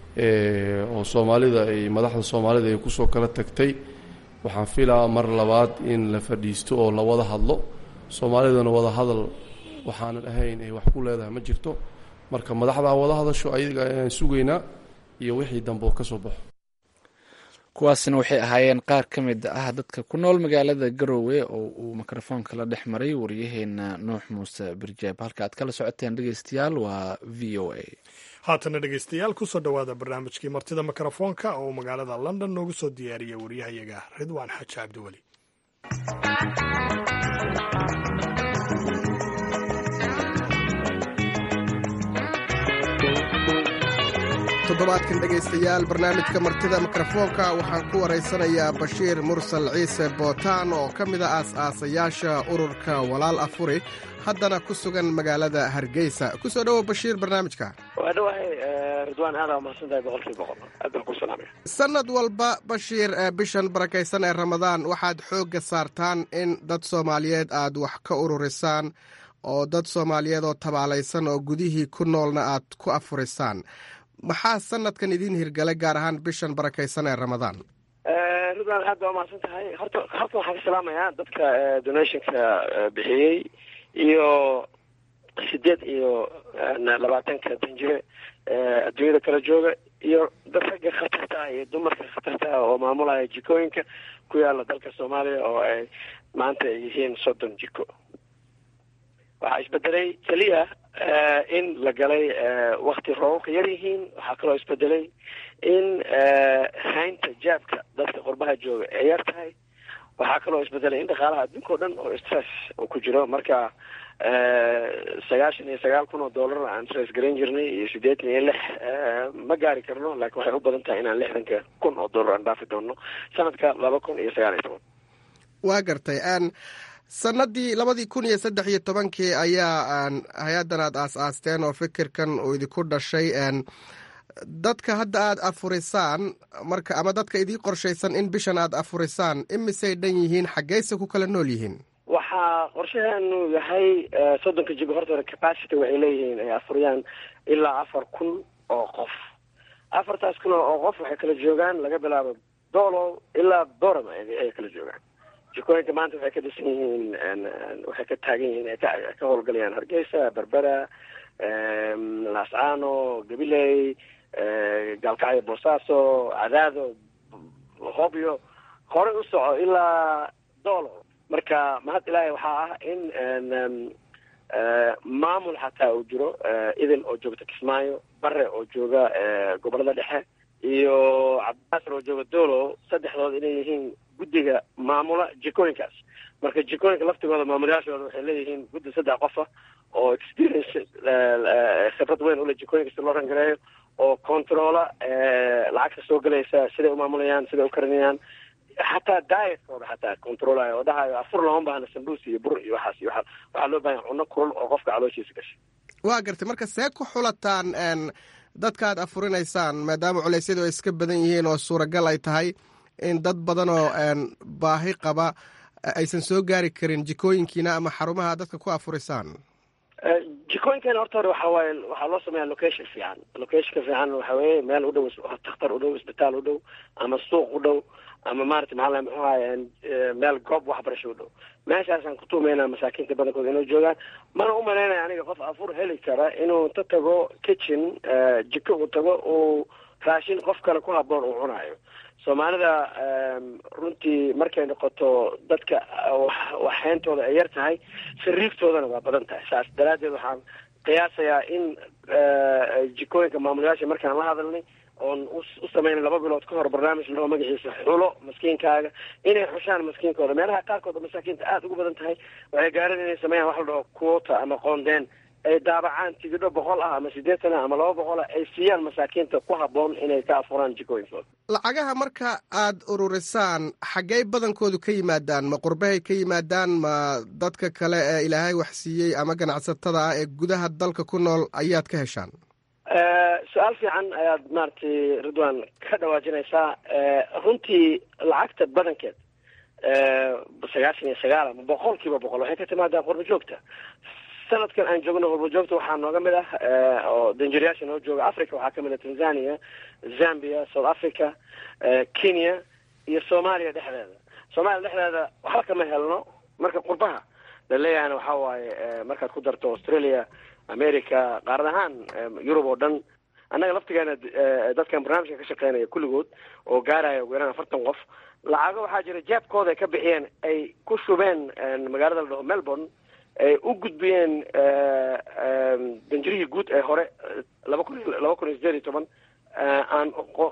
oo soomaalida ay madaxda soomaalida ay kusoo kala tagtay waxaan filaa mar labaad in la fadhiisto oo la wada hadlo soomaalidana wada hadal waxaanan ahayn ay wax ku leedahay ma jirto marka madaxda wada hadasho ayaga ayaan sugaynaa iyo wixii dambe oo ka soo baxo kuwaasina waxay ahaayeen qaar ka mid ah dadka ku nool magaalada garowe oo uu mikrofoonka la dhex maray waryaheena nuux muuse birjaab halka aad kala socoteen dhegeystayaal waa v o a haatana dhegeystayaal kusoo dhowaada barnaamijkii martida mikrofoonka oo magaalada london noogu soo diyaariyay waryahayaga ridwaan xaaji cabdiweli toddobaadkan dhegaystayaal barnaamijka martida mikrofoonka waxaan ku waraysanayaa bashiir mursal ciise bootaan oo ka mid a aas-aasayaasha ururka walaal afuri haddana ku sugan magaalada hargeysa kusoo dhowow bashiir barnaamijka waa dhawahay ridwaan aad aa mahadsantahay boqolkii boqol aad baan ku salaamaya sannad walba bashiir bishan barakaysan ee ramadaan waxaad xoogga saartaan in dad soomaaliyeed aad wax ka ururisaan oo dad soomaaliyeed oo tabaalaysan oo gudihii ku noolna aad ku afurisaan maxaa sanadkan idiin hirgalay gaar ahaan bishan barakaysan ee ramadaan ridwaan aad baa umahadsan tahay horta halkan waxaan ka salaamayaa dadka donationka bixiyey iyo sideed iyo labaatanka danjire adduunyada kala jooga iyo dad ragga khatarta ah iyo dumarka khatarta ah oo maamulaya jikooyinka ku yaala dalka soomaaliya oo ay maanta ay yihiin soddon jiko waxaa isbedelay keliya in la galay wakti roobabka yar yihiin waxaa kaloo isbedelay in haynta jaabka dadka qurbaha jooga ay yar tahay waxaa kaloo isbedelay in dhaqaalaha adduunka o dhan oo stress uu ku jiro marka sagaashan iyo sagaal kun oo dollar aan stress garan jirnay iyo siddeetan iyo lix ma gaari karno laakiin waxay u badan tahay inaan lixdanka kun oo dollar aan dhaafi doono sanadka laba kun iyo sagaal iyo toban waa gartay sanadii labadii kun iyo saddex iyo tobankii ayaa hay-addan aad aas-aasteen oo fikirkan uu idinku dhashay dadka hadda aad afurisaan marka ama dadka idii qorshaysan in bishan aad afurisaan imisay dhan yihiin xaggeyse ku kala nool yihiin waxaa qorshaheenu yahay soddonka jigo horta capacity waxay leeyihiin ay afuriyaan ilaa afar kun oo qof afartaas kun oo qof waxay kala joogaan laga bilaabo dolo ilaa dorama ay kala joogaan jikooyinka maanta waxay ka dhisan yihiin waxay ka taagan yihiin ka howlgalayaan hargeysa berbera laascaano gabiley gaalkacyo boosaaso cadaado hobyo horey u soco ilaa dolo marka mahad ilaahay waxaa ah in maamul xataa uu jiro idil oo joogta kismaayo bare oo jooga gobolada dhexe iyo cabdinaasir oo jooga dolo saddexdood inay yihiin guddiga maamula jikooyinkaas marka jikooyinka laftigooda maamulayaashooda waxay leeyihiin guddi saddex qofa oo experience khibrad weyn ule jikooyinka si loo rangareeyo oo controla lacagta soo gelaysa siday umaamulayaan siday u karinayaan xataa dietkooda xataa controlayo oo dhahayo afur looma baahna sambuus iyo bur iyo waxaas iyo waxaa loo bahan cunno kulul oo qofka calooshiisa gashay waa gartay marka see ku xulataan dadka aad afurinaysaan maadaama culeysyadu ay iska badan yihiin oo suuragal ay tahay in dad badan oo baahi qaba aysan soo gaari karin jikooyinkiina ama xarumaha dadka ku afurisaan jikooyinkeena horta hore waxaa waaye waxaa loo sameeyaa location fiican locationka fiican waxa weeye meel u dhow takhtar u dhow isbitaal u dhow ama suuq u dhow ama maarata maxaa muxuu ahaye meel goob waxbarasho u dhow meeshaasaan ku tuumaynaa masaakiinta badankooda inuu joogaan mana u malaynaya aniga qof afur heli kara inuu ta tago kitchen jiko uu tago uu raashin qof kale ku haboon uu cunayo soomaalida runtii markay noqoto dadka waxhayntooda ay yar tahay sariigtoodana waa badan tahay saas daraaddeed waxaan qiyaasayaa in jikooyinka maamulayaasha markaan la hadalnay oon u sameynay laba bilood ka hor barnaamij lao magaciisa xulo maskiinkaaga inay xushaan maskiinkooda meelaha qaarkood oo masaakiinta aada ugu badan tahay waxay gaareen inay sameeyaan wax la dhaho quota ama qoondeen ay daabacaan tigidho boqol ah ama siddeetan ah ama laba boqol ah ay siiyaan masaakiinta ku habboon inay ka afuraan jikooyinkooda lacagaha marka aad ururisaan xaggey badankoodu ka yimaadaan ma qurbahay ka yimaadaan ma dadka kale ee ilaahay wax siiyey ama ganacsatada ah ee gudaha dalka ku nool ayaad ka heshaan su-aal fiican ayaad maaragtay ridwan ka dhawaajinaysaa runtii lacagta badankeed sagaashan iyo sagaal ama boqol kiiba boqol waxay ka timaadaa qurba joogta sanadkan aan joogno qurba joogta waxaa nooga mid ah oo danjirayaasha noo jooga africa waxaa kamid ah tanzania zambia south africa kenya iyo soomaaliya dhexdeeda soomaaliya dhexdeeda waxba kama helno marka qurbaha laleeyahayna waxaa waaye markaad ku darto australia america qaarad ahaan yurub oo dhan annaga laftigeena dadkan barnaamijka ka shaqeynaya kulligood oo gaaraya ugu yaraan afartan qof lacago waxaa jira jeebkooda ay ka bixiyeen ay ku shubeen magaalada la dhaho melbourne ay u gudbiyeen danjirihii guud ee hore laba kun laba kun iyo sideed iyo toban aan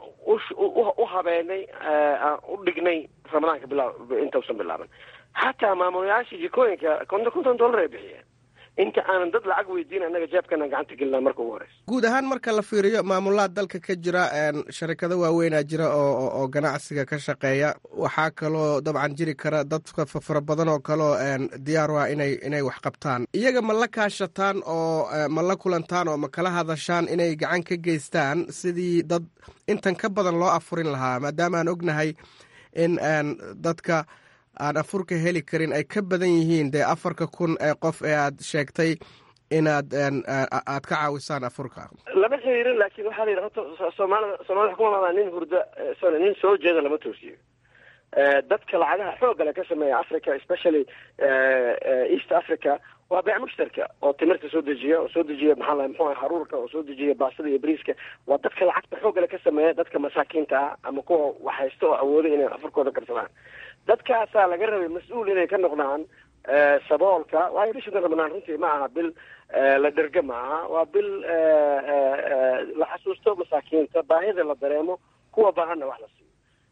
u habeenay aan u dhignay ramadaanka bilaa intausan bilaaban xataa maamulayaasha jikooyinka konton konton dollar ay bixiyeen inta aanan dad lacag weydiin annaga jeebkana gacanta gelina marka ugu horeysa guud ahaan marka la fiiriyo maamulaha dalka ka jira sharikado waaweynaa jira oo oo ganacsiga ka shaqeeya waxaa kaloo dabcan jiri kara dad fara badan oo kaleo diyaar u ah inay inay wax qabtaan iyaga ma la kaashataan oo ma la kulantaan oo ma kala hadashaan inay gacan ka geystaan sidii dad intan ka badan loo afurin lahaa maadaama aan ognahay in dadka aan afurka heli karin ay ka badan yihiin dee afarka kun ee qof ee aad sheegtay inaad aad ka caawisaan afurka lama xiriirin laakiin waxaa la yidhi horta soomaalida soomaalida waxaa kuma madaa nin hurda sorry nin soo jeeda lama toosiyo dadka lacagaha xoogale ka sameeya africa especially east africa waa beec mushtarka oo timirta soo dejiya oo soo dejiya maxaa la muxuu aha haruurka oo soo dejiya baastada iyo bariiska waa dadka lacagta xoogale ka sameeya dadka masaakiinta ah ama kuwa waxhaysta oo awooda inay afurkooda karsadaan dadkaasaa laga rabay mas-uul inay ka noqdaan saboolka waayo bishidan ramadaan runtii ma aha bil la dherga ma aha waa bil la xasuusto masaakiinta baahida la dareemo kuwa baahanna wax la siiyo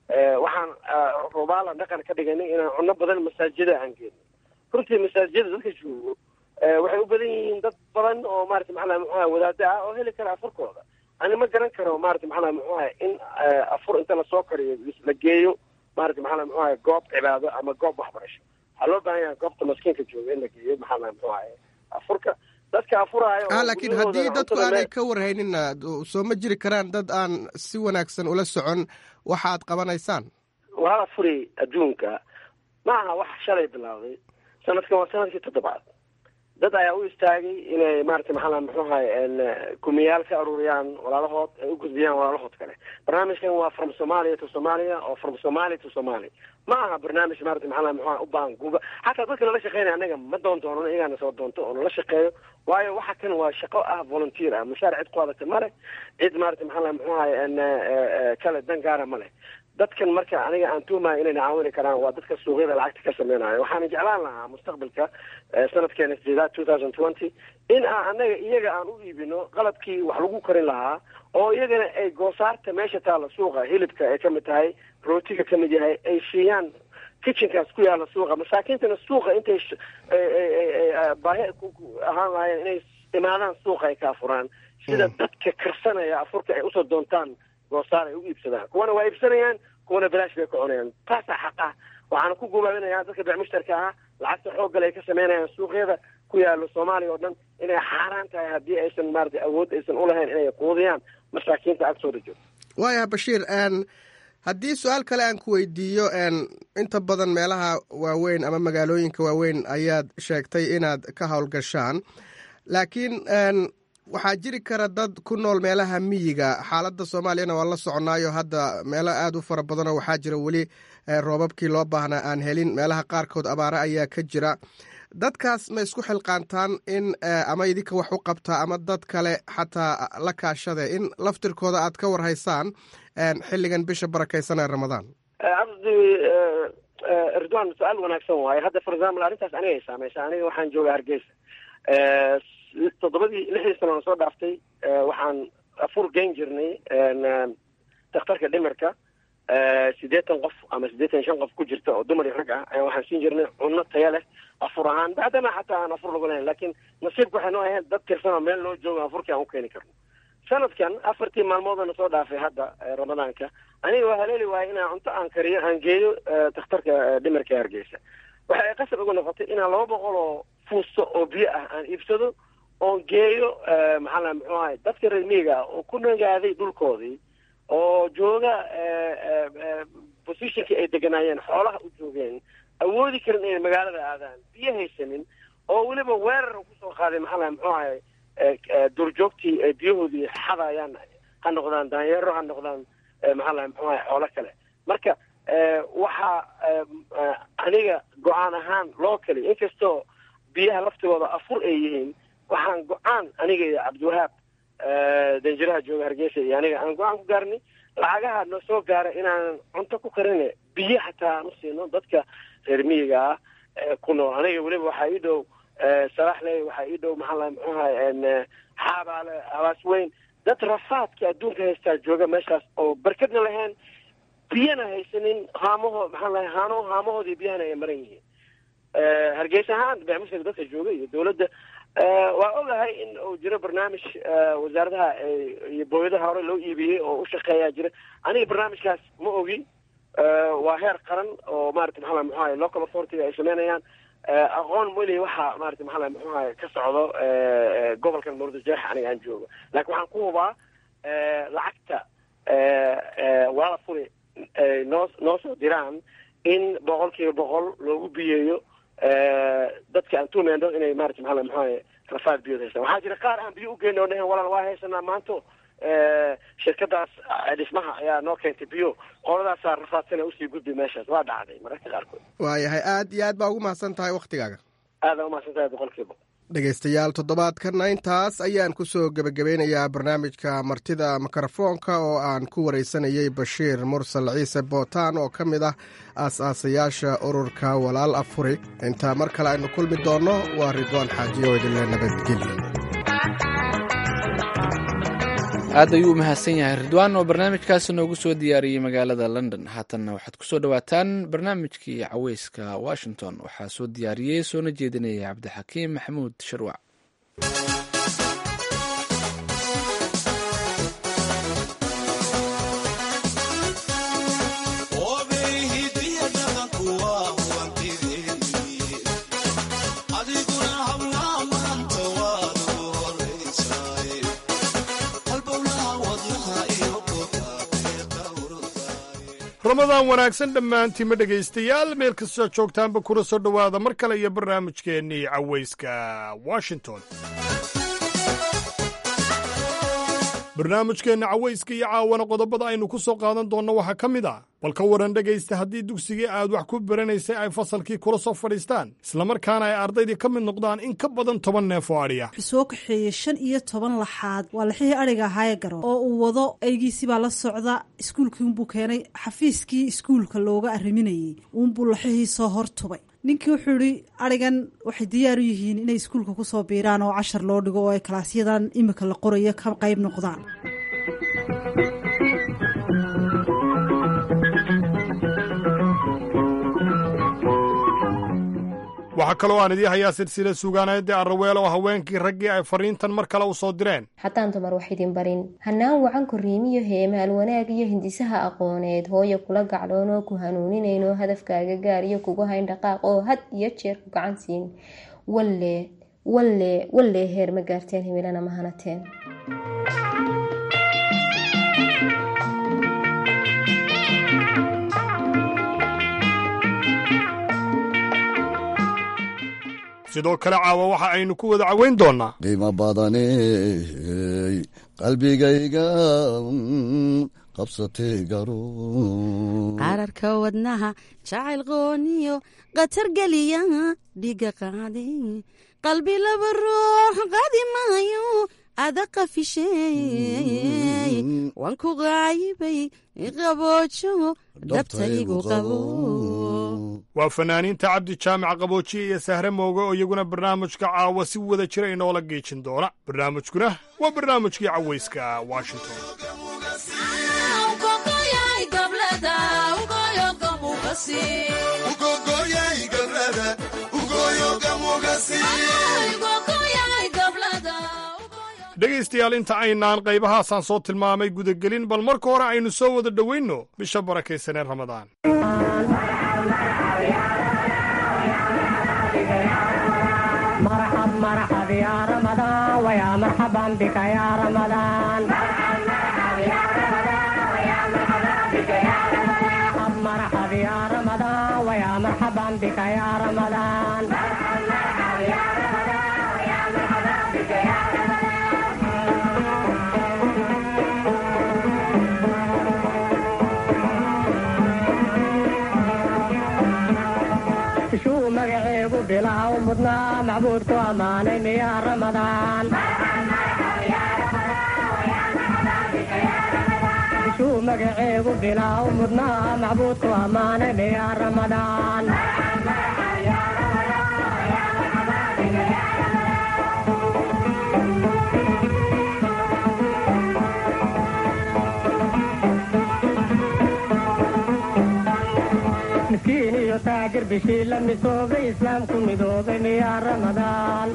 waxaan rubaala dhaqan ka dhiganay inaan cunno badan masaajida aan geenno runtii masaajida dadka joogo waxay u badan yihiin dad badan oo maarata maxaa muxuaha wadaada ah oo heli kara afurkooda ani ma garan karo maarata maxaa muxuaha in afur inta lasoo kariyo la geeyo maarata maxaa muxuaha goob cibaado ama goob waxbarasho waxaa loo baahan yahay goobta maskiinka jooga in la geeyo maxaa muxuaha afurka dadka afuraayo ah laakiin haddii dadku aanay ka warhaynina soo ma jiri karaan dad aan si wanaagsan ula socon waxaad qabanaysaan waa la furi adduunka ma aha wax shalay bilowday sanadkan waa sanadkii toddobaad dad ayaa u istaagay inay maarata maxaa muxuahay kumiyaal ka aruuriyaan walaalahood ay u gudbiyaan walaalahood kale barnaamijkan waa from somalia to somalia oo from somalia to somalia ma aha barnaamij maarata maxaa muxuaha u baahan guuba xataa dadka nala shaqeynaya anaga ma doon doono iyagaana soo doonto oo nala shaqeeyo waayo waxa kan waa shaqo ah volunteer ah mushaar cid ku hadata ma leh cid maarata maxaa muxuahay kale dan gaara ma leh dadkan marka aniga aan tuumayo inayna caawini karaan waa dadka suuqyada lacagta ka sameynayo waxaana jeclaan lahaa mustaqbalka sanadkeena sideedaad two thousand twenty in aan anaga iyaga aan u iibino qalabkii wax lagu karin lahaa oo iyagana ay goosaarta meesha taalla suuqa hilibka ay kamid tahay rootiga kamid yahay ay siiyaan kitchenkaas ku yaalla suuqa masaakiintana suuqa intay baahi ahaan lahaayeen inay imaadaan suuqa ay ka afuraan sida dadka karsanaya afurka ay usoo doontaan goosaar ay u iibsadaan kuwana waa iibsanayaan kuwana bilaash bay ka cunayaan taasaa xaq ah waxaana ku gubaabinayaa dadka bec mushtarka ah lacagta xooggale ay ka sameynayaan suuqyada ku yaalo soomaaliya oo dhan inay xaaraan tahay haddii aysan maarata awood aysan ulahayn inay quudiyaan masaakiinta agtooda joogto waaya bashiir haddii su-aal kale aan ku weydiiyo inta badan meelaha waaweyn ama magaalooyinka waaweyn ayaad sheegtay inaad ka howlgashaan laakiin waxaa jiri kara dad ku nool meelaha miyiga xaaladda soomaaliyana waa la soconaayo hadda meelo aada u fara badanoo waxaa jira weli roobabkii loo baahnaa aan helin meelaha qaarkood abaare ayaa ka jira dadkaas ma isku xilqaantaan in ama idinka wax u qabtaa ama dad kale xataa la kaashade in laftirkooda aad ka warhaysaan xilligan bisha barakaysan ee ramadaan cabdi ridwan su-aal wanaagsan waaye hadda for example arrintaas aniga ay saameysa aniga waxaan jooga hargeysa toddobadii lixdii sano soo dhaaftay waxaan afur geyn jirnay dakhtarka dhimirka siddeetan qof ama siddeetan shan qof ku jirta oo dumar iyo rag ah ayaa waxaan siin jirnay cunno taya leh afur ahaan bacdama xataa aan afur lagu lahayn laakiin nasiibka waxay noo ahayn dad tirsan oo meel noo jooga afurkii aan u keeni karno sanadkan afartii maalmoodana soo dhaafay hadda ramadaanka aniga waa haleeli waayay inaan cunto aan kariyo aan geeyo dakhtarka dhimirka hargeysa waxa ay qasab ugu noqotay inaan laba boqol oo fuusto oo biyo ah aan iibsado oon geeyo maxaa la muxuu ahay dadka reer miyiga ah oo ku nagaaday dhulkoodii oo jooga positionkii ay deganaayeen xoolaha u joogeen awoodi karin inay magaalada aadaan biyo haysanin oo weliba weerar kusoo qaaday maxaa la muxuu ahay duurjoogtii ay biyahoodii xadayaan ha noqdaan daanyeero ha noqdaan maxaa la muxuu ahay xoolo kale marka waxaa aniga go-aan ahaan loo kali inkastoo biyaha laftigooda afur ay yihiin waxaan go-aan aniga iyo cabdiwahaab danjiraha jooga hargeysa iyo aniga aan go-aan ku gaarnay lacagaha noo soo gaara inaanan cunto ku karine biyo xataa aan u siino dadka reer miyiga ah ku nool aniga weliba waxaa ii dhow salaxley waxaa ii dhow maxaa la muxuahay xaabaale habaas weyn dad rafaadka adduunka haystaa jooga meeshaas oo barkadna lahayn biyana haysanin haamaho maxaa lahay haano haamahoodii biyahana ay maran yihiin hargeysa ahaan bacmushka dadka jooga iyo dawladda waa ogahay in uu jiro barnaamij wasaaradaha iyo booyadaha hore loo iibiyey oo u shaqeeyaa jira aniga barnaamijkaas ma ogi waa heer qaran oo maarata maxaa muxuu ahay local authority ay sameynayaan aqoon weli waxa maarata maxaa muxuu ahay ka socdo gobolkan murudajeex aniga aan joogo laakiin waxaan ku hubaa lacagta walaala furi noo noo soo diraan in boqol kiiba boqol loogu biyeeyo dadka aan tuumeyno inay maarata maxaa muxuu ahay rafaad biyood haystaan waxaa jira qaar aan biyo u geyno dhehen walaal waa haysanaa maanto shirkadaas dhismaha ayaa noo keentay biyo qoladaasaa rafaadsana usii gudbi meeshaas waa dhacday mararka qaarkood waayahay aad iyo aad baa ugu mahadsan tahay wakhtigaaga aada umahadsan tahay boqolkiiba dhegaystayaal toddobaadkanna intaas ayaan ku soo gebagabeynayaa barnaamijka martida mikrofoonka oo aan ku waraysanayey bashiir mursal ciise bootaan oo ka mid ah aas-aasayaasha ururka walaal afuri intaa mar kale aynu kulmi doonno waa ridwaan xaajiyo idinle nabadgelyo aad ayuu u mahadsan yahay ridwaan oo barnaamijkaasi noogu soo diyaariyey magaalada london haatanna waxaad ku soo dhowaataan barnaamijkii caweyska washington waxaa soo diyaariyey soona jeedinaya cabdixakiim maxamuud sharwac ramadaan wanaagsan dhammaantiinma dhegaystayaal meel kastoo joogtaanba kula soo dhowaada mar kale iyo barnaamijkeennii cawayska washington barnaamijkeenna cawayska iyo caawana qodobada aynu ku soo qaadan doonno waxaa ka mid ah bal ka waran dhegaysta haddii dugsigii aad wax ku baranaysay ay fasalkii kula soo fadhiistaan islamarkaana ay ardaydii ka mid noqdaan in ka badan toban neef oo adhiya wuxuu soo kaxeeyey shan iyo toban laxaad waa laxihii adhiga ahaayee garo oo uu wado eygiisii baa la socda iskuulkii unbuu keenay xafiiskii iskuulka looga arriminayey uunbuu laxihii soo hortubay ninkii wuxuu idhi adhigan waxay diyaar u yihiin inay iskuulka ku soo biiraan oo cashar loo dhigo oo ay kalaasyadan imika la qorayo ka qayb noqdaan waxaa kaloo aan idii hayaa silsila suugaaneedii arraweel oo haweenkii raggii ay fariintan mar kale u soo direen haddaan dumar wax idin barin hannaan wacan korriimiyo heemaal wanaag iyo hindisaha aqooneed hooyo kula gacloonoo ku hanuuninayno hadafkaaga gaariyo kugu hayn dhaqaaq oo had iyo jeer ku gacan siin walle walle wallee heer ma gaarteen himilana ma hanateen sidoo kale caawa waxa aynu ku wada caweyn doonnaa qiimo badaney qalbigayga qabsatay garo qararka wadnaha jacayl qooniyo khatar geliya dhiga qaade qalbi laba ruux qaadi maayo ada qafishey waan ku qaayibay qaboojo dhabtaygu qabo waa fanaaniinta cabdi jaamac qaboojiye iyo sahre mooge oo iyaguna barnaamijka caawa si wada jira inoola geejin doona barnaamijkuna waa barnaamijkii cawayska washington dhegaystayaal inta aynaan qaybahaasaan soo tilmaamay gudagelin bal marka hore aynu soo wada dhoweynno bisha barakaysanee ramadaan shuu magaceegu bilaaw mudnaa macbuudku ammaanay miyaa ramadaan shuu magaceegu bilaaw mudnaa macbuudku ammaanay miyaa ramadaan miskiin iyo taajir bishii la misoobay islaamku midoobay miyaa ramadaan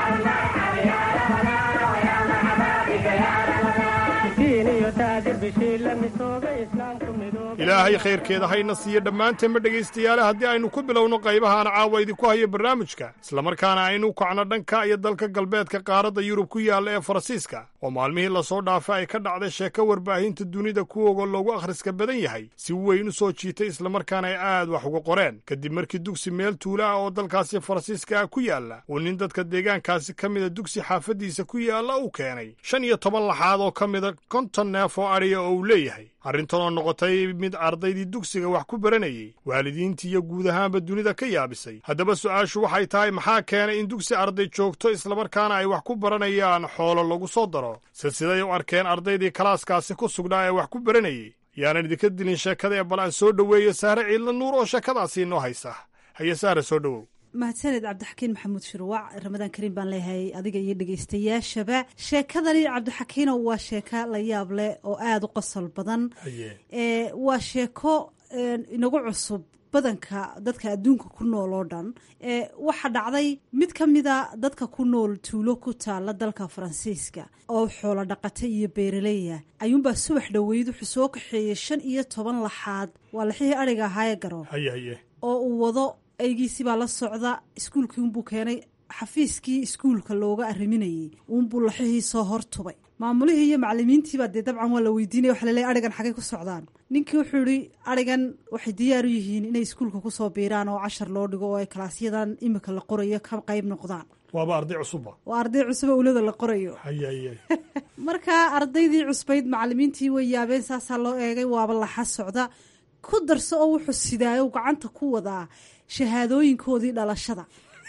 miskiin iyo taajir bishii la misoobay islaamku midoobay ilaahay khayrkeeda hayna siiyo dhammaanteenba dhegaystayaale haddii aynu ku bilowno qaybahaan caawa idinku hayo barnaamijka islamarkaana aynu kacno dhanka iyo dalka galbeedka qaaradda yurub ku yaalla ee faransiiska oo maalmihii lasoo dhaafay ay ka dhacday sheeko warbaahinta dunida kuwoga loogu akhriska badan yahay si weyn u soo jiitay islamarkaana ay aad wax uga qoreen kadib markii dugsi meel tuula ah oo dalkaasi faransiiska ah ku yaalla uu nin dadka deegaankaasi ka mida dugsi xaafaddiisa ku yaalla uu keenay shan iyo toban laxaad oo ka mida konton neef oo adhiya oo uu leeyahay arrintan oo noqotay mid ardaydii dugsiga wax ku baranayey waalidiintii iyo guud ahaanba dunida ka yaabisay haddaba su'aashu waxay tahay maxaa keenay in dugsi arday joogto islamarkaana ay wax ku baranayaan xoolo lagu soo daro silsiday u arkeen ardaydii kalaaskaasi ku sugnaa ee wax ku baranayey yaanan idinka dilin sheekada ee bal aan soo dhoweeyo sahre ciidla nuur oo sheekadaasi inoo haysa haye sahre soo dhowow mahadsaned cabdixakiin maxamuud shirwac ramadaan kariim baan leeyahay adiga iyo dhegeystayaashaba sheekadani cabdixakiino waa sheeko la yaab leh oo aada u qosol badan ee waa sheeko inagu cusub badanka dadka adduunka ku nool oo dhan ee waxaa dhacday mid ka mida dadka ku nool tuulo ku taala dalka faransiiska oo xoolo dhaqata iyo beeraleya ayuunbaa subax dhoweyd wuxuu soo kaxeeyey shan iyo toban laxaad waa laxihii adhiga ahaaye garo oo uu wado aygiisibaa la socda iskuulkii unbuu keenay xafiiskii iskuulka looga arriminayey uunbuu laxihii soo hortubay maamulihii iyo macalimiintiibaa dee dabcan waa la weydiinaya waxa laleeyahy arigan xagay ku socdaan ninkii wuxuu yihi arigan waxay diyaar u yihiin inay iskuulka kusoo biiraan oo cashar loo dhigo oo ay kalaasyadan imika la qorayo ka qayb noqdaan waaba arday cusuba waa arday cusuba ulada la qorayo markaa ardaydii cusbayd macalimiintii way yaabeen saasaa loo eegay waaba laxa socda ku darso oo wuxuu sidaayo gacanta ku wadaa shahaadooyinkoodii dhalashada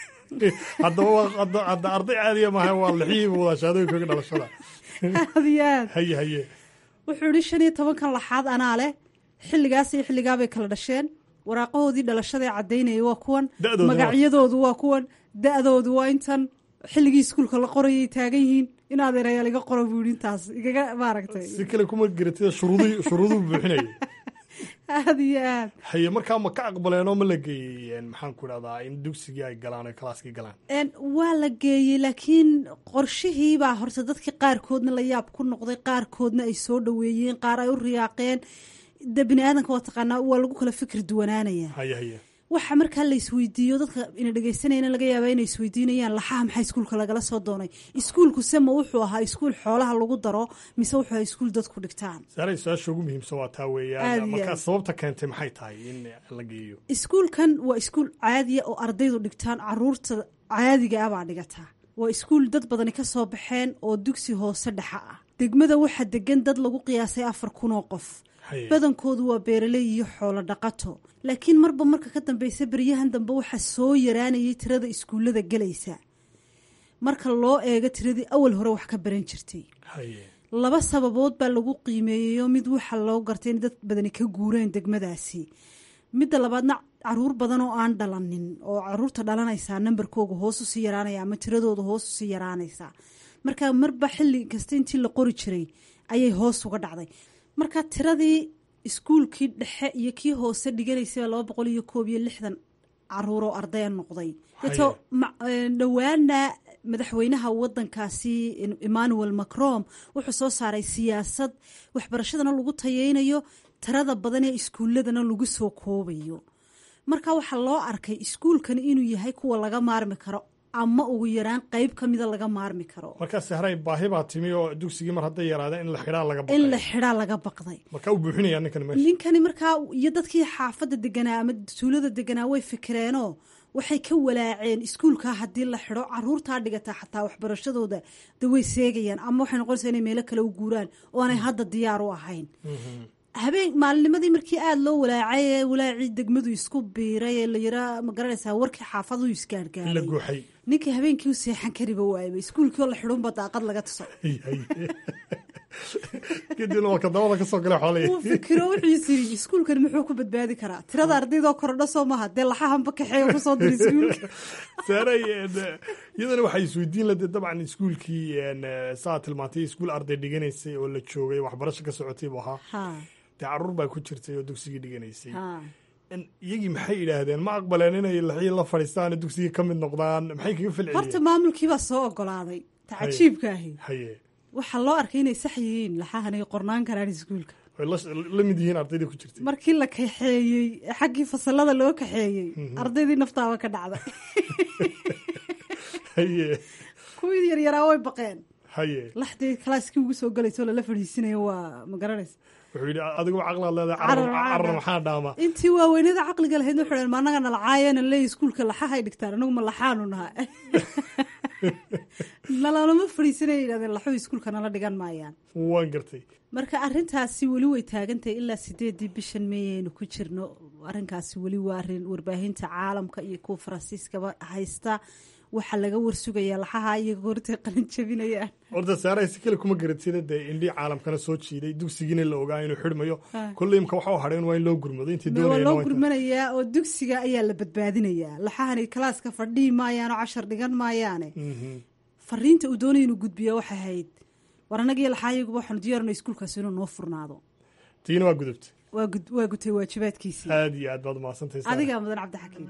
hadda arday caadiya maaha waa lixihiiba wadaa shahaadooyinkooga dhalashada aad iyo aad haye haye wuxuu yihi shan iyo tobankan laxaad anaa leh xilligaas iyo xilligaabay kala dhasheen waraaqahoodii dhalashadae caddaynaya waa kuwan magacyadoodu waa kuwan da-doodu waa intan xilligii iskuulka la qorayay taagan yihiin in adeerayaal iga qora buu yihi intaas igaga maaragtay si kale kuma garatida shuruudii shuruuduu buuxinayay aada iyo aad haye markaa ma ka aqbaleen oo ma la geeyey maxaan ku idhahdaa in dugsigii ay galaan o kalaaskii galaan waa la geeyey laakiin qorshihiibaa horta dadkii qaarkoodna la yaab ku noqday qaarkoodna ay soo dhoweeyeen qaar ay u riyaaqeen de bini aadanka waa taqaanaa waa lagu kala fikir duwanaanaya haye haye waxa markaa la isweydiiyo dadka ina dhegeysanayna laga yaaba inay isweydiinayaan laxaha maxaa iskuulka lagala soo doonay iskuulku se ma wuxuu ahaa iskuul xoolaha lagu daro mise wuxuu ahaa iskuul dadku dhigtaan saaray su-aasha ugu muhiimsan waa taa weeyaan markaa sababta keentay maxay tahay in la geeyo iskuulkan waa iskuul caadiya oo ardaydu dhigtaan caruurta caadiga ah baa dhigataa waa iskuul dad badani ka soo baxeen oo dugsi hoose dhexa ah degmada waxaa degan dad lagu qiyaasay afar kun oo qof badankoodu waa beeraley iyo xoolo dhaqato laakiin marba marka ka dambeysa beryahan dambe waxaa soo yaraanayay tirada iskuullada gelaysa marka loo eego tiradii awal hore wax ka baran jirtay laba sababood baa lagu qiimeeyeyo mid waxaa loo gartay in dad badani ka guureen degmadaasi midda labaadna caruur badan oo aan dhalanin oo caruurta dhalanaysaa nambarkooga hoos usii yaraanaya ama tiradooda hoos usii yaraanaysaa marka marba xilli kasta intii la qori jiray ayay hoos uga dhacday marka tiradii iskuulkii dhexe iyo kii hoose dhiganaysaba laba boqol iyo koob iyo lixdan caruuroo ardaya noqday deeto dhowaana madaxweynaha wadankaasi emmanuel macron wuxuu soo saaray siyaasad waxbarashadana lagu tayeynayo tirada badan ee iskuuladana lagu soo koobayo marka waxaa loo arkay iskuulkani inuu yahay kuwa laga maarmi karo ama ugu yaraan qeyb ka mida laga maarmi karo markaas haray baahi baa timi oo dugsigii mar hadday yaraadeen in la xidhaa laga baqay in la xidhaa laga baqday markaa u buuxinaya ninkani meesha ninkani markaa iyo dadkii xaafadda deganaa ama tuulada deganaa way fikireenoo waxay ka walaaceen iskuulkaa haddii la xidho caruurtaa dhigataa xataa waxbarashadooda de way seegayaan ama waxay noqonaysaa inay meelo kale u guuraan oo aanay hadda diyaar u ahayn habeen maalinimadii markii aada loo walaacay ee walaacii degmadu isku biiray ee la yaraa ma garanaysaa warkii xaafadu isgaargaaray ninkii habeenkii u seexan kariba waayba iskuulkii oo la xidhunba daaqad laga tuso kadibna warka dabada kasoo gala xoolay uu fikiro wuxuu yiri iskuulkani muxuu ku badbaadi karaa tirada ardaydoo kordho soo maha dee laxahanba kaxeeya kusoo dira iskuulka saaray iyadana waxay isweydiin lade dabcan iskuulkii saa tilmaantay iskuul arday dhiganaysay oo la joogay waxbarasho ka socotay buu ahaa dee caruur baa ku jirtay oo dugsigii dhiganaysay iyagii maxay idhaahdeen ma aqbaleen inay laxii la fadhiistaan dugsigii ka mid noqdaan maxay kaga falceliyeen horta maamulkiibaa soo ogolaaday tacajiibka ahi haye waxaa loo arkay inay sax yihiin laxahan ay qornaan karaan iskuulka way la mid yihiin ardaydii ku jirtay markii la kaxeeyey xaggii fasalada loo kaxeeyey ardaydii naftaaba ka dhacday haye kuwii yaryaraa way baqeen haye laxdii kalaaskii ugu soo galayso lala fadhiisinayo waa ma garanaysa wuxuu yidhi adigu caqlaad leedahay carar maxaa dhaama intii waaweynada caqliga lahayd wuxuu dhaheen ma annaga nalacaayana leey iskuulka laxahay dhigtaan anagu ma laxaanu naha nalalama fadhiisanaya yidhahdeen laxuhu iskuulka nala dhigan maayaan waan gartay marka arrintaasi weli way taagantahay ilaa sideedii bishan meeyaynu ku jirno arrinkaasi weli waa arrin warbaahinta caalamka iyo kuwa faransiiskaba haysta waxaa laga warsugayaa laxaha iyo goortay qalin jabinayaan horta saaray si kale kuma garatida dee indhii caalamkana soo jiiday dugsigiina la ogaa inuu xidhmayo kolley imka waxa u hadheen waa in loo gurmado intii waa doonayeen loo waa inta- gurmanayaa oo dugsiga ayaa la badbaadinayaa laxahani kalaaska fadhihi maayaan oo cashar dhigan maayaane Mhm. fariinta uu doonaya inuu gudbiya waxay ahayd war annagiyo laxaayaguba waxaanu diyaarno iskuulkaasi inuu noo furnaado tiina waa gudubta waa gud- waa gutay waajibaadkiisii aad iyo aad baad umahadsantahay Saaray. adigaa mudan cabdixakiim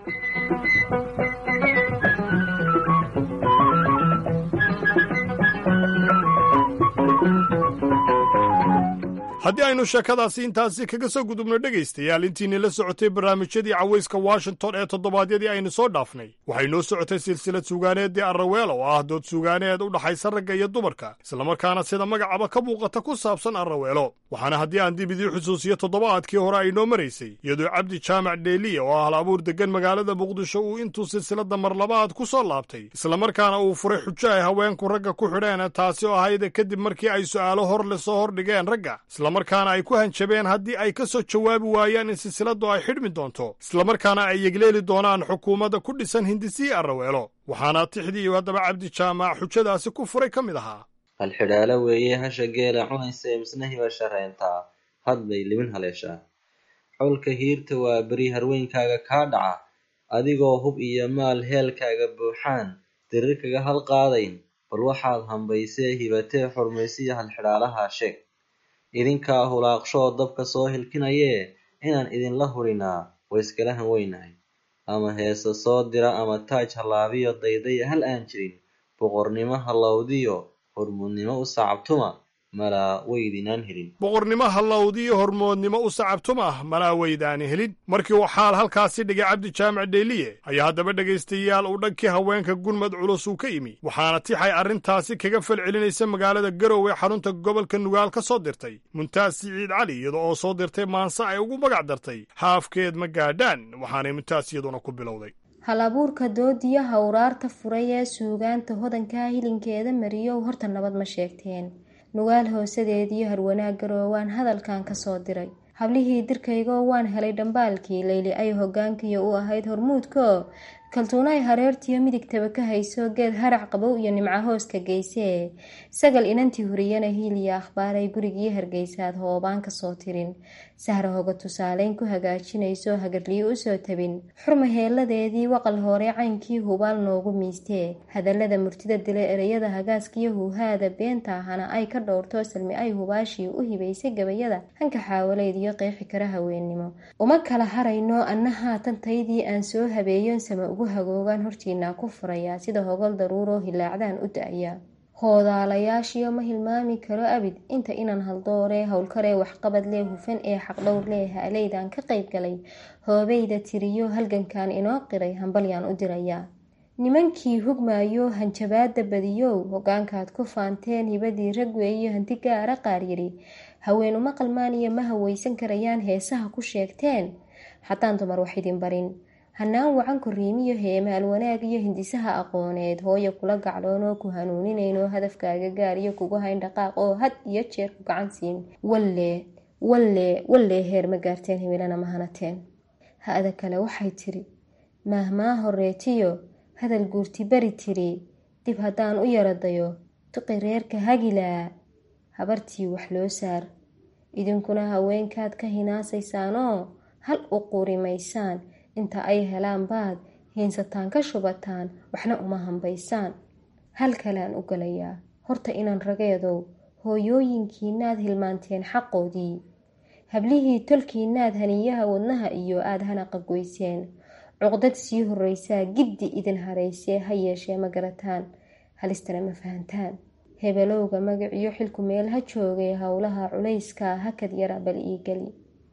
haddii aynu sheekadaasi intaasi kaga soo gudubno dhegaystayaal intiinii la socotay barnaamijyadii cawayska washington ee toddobaadyadii aynu soo dhaafnay waxay noo socotay silsilad suugaaneeddii arraweel oo ah dood suugaaneed u dhaxaysa ragga iyo dumarka islamarkaana sida magacaba ka muuqata ku saabsan arraweelo waxaana haddii aan dib idii xusuusiyo toddobaadkii hore ay noo maraysay iyadoo cabdi jaamac dheeliya oo ah hal abuur deggan magaalada muqdisho uu intuu silsiladda marlabaad ku soo laabtay islamarkaana uu furay xujo ay haweenku ragga ku xidheen taasi oo ahayd kadib markii ay su'aalo hor le soo hordhigeen ragga islamarkaana ay ku hanjabeen haddii ay ka soo jawaabi waayaan in silsiladdu ay xidhmi doonto islamarkaana ay yegleeli doonaan xukuumadda ku dhisan hindisii arraweelo waxaana tixdii haddaba cabdi jaamac xujadaasi ku furay ka mid ahaa halxidhaalo weeye hasha geela cunaysa ee misnahiiba sharrayntaa had bay libin haleeshaa xowlka hiirta waa beri harweynkaaga kaa dhaca adigoo hub iyo maal heelkaaga buuxaan dirir kaga halqaadayn bal waxaad hambaysee hibatee xurmaysiya halxidhaalaha sheeg idinkaa hulaaqshoo dabka soo hilkinayee inaan idinla hurinaa way iskala han weynahay ama heese soo dira ama taaj hallaabiyo daydaya hal aan jirin boqornimo hallowdiyo hormuudnimo u sacabtuma malaa weydinaan helin boqornimo hallowdiyo hormoodnimo u sacabtum ah malaa weydaani helin markii uu xaal halkaasi dhigay cabdi jaamac dheeliye ayaa haddaba dhegaystayaal uu dhankii haweenka gurmad culus uu ka yimi waxaana tixay arrintaasi kaga falcelinaysa magaalada garowe xarunta gobolka nugaal ka soo dirtay muntaas siciid cali iyada oo soo dirtay maanse ay ugu magac dartay haafkeed ma gaadhaan waxaanay muntaas iyaduna ku bilowday hal abuurka doodiya hawraarta furay ee suugaanta hodankaa hilinkeeda mariyow horta nabad ma sheegteen nugaal hoosadeediyo harwanaag garoowaan hadalkan kasoo diray hablihii dirkaygoo waan helay dhambaalkii leyli ay hogaankiyo u ahayd hormuudko kaltuunay hareertiyo midigtaba ka hayso geed harac qabow iyo nimco hooska geysee sagal inantii huriyana hiiliya akhbaaray gurigii hargeysaad hoobaan kasoo tirin sahra hoga tusaaleyn ku hagaajinayso hagarliyo usoo tabin xurma heeladeedii waqal hore caynkii hubaal noogu miistee hadalada murtida dile ereyada hagaaskiyo huuhaada beenta ahana ay ka dhowrto salmi ay hubaashii u hibaysay gabayada hanka xaawaleyd iyo qeexi kara haweennimo uma kala harayno anna haatan taydii aan soo habeeyon sama ugu hagoogaan hortiinaa ku furayaa sida hogol daruuroo hilaacdaan u da-ya hoodaalayaashiyo ma hilmaami karo abid inta inan haldooree howlkaree waxqabad lee hufan ee xaqdhowr lee haaleydan ka qayb galay hoobeyda tiriyo halgankan inoo qiray hambalyaan u dirayaa nimankii hugmaayo hanjabaada badiyow hogaankaad ku faanteen hibadii rag weeyo hanti gaara qaar yidhi haween uma qalmaan iyo ma haweysan karayaan heesaha ku sheegteen haddaan dumar wax idin barin hanaan wacan koriimiyo heemaal wanaag iyo hindisaha aqooneed hooyo kula gacloonoo ku hanuuninayno hadafkaaga gaariyo kugu hayn dhaqaaq oo had iyo jeer ku gacan siin walle walle wallee heer ma gaarteen himilana ma hanateen ha-ada kale waxay tiri maahmaa horeetiyo hadal guurti bari tiri dib haddaan u yaradayo tuqi reerka hagilaa habartii wax loo saar idinkuna haweenkaad ka hinaasaysaanoo hal u qurimaysaan inta ay helaan baad hiinsataan ka shubataan waxna uma hambaysaan hal kalaan u galayaa horta inan rageedow hooyooyinkiinaad hilmaanteen xaqoodii hablihii tolkiinaad haniyaha wadnaha iyo aad hanaqa goyseen cuqdad sii horreysaa giddi idin haraysee ha yeeshee ma garataan halistana ma fahantaan hebelowga magaciyo xilku meel ha joogay howlaha culayskaa hakad yara bal ii geli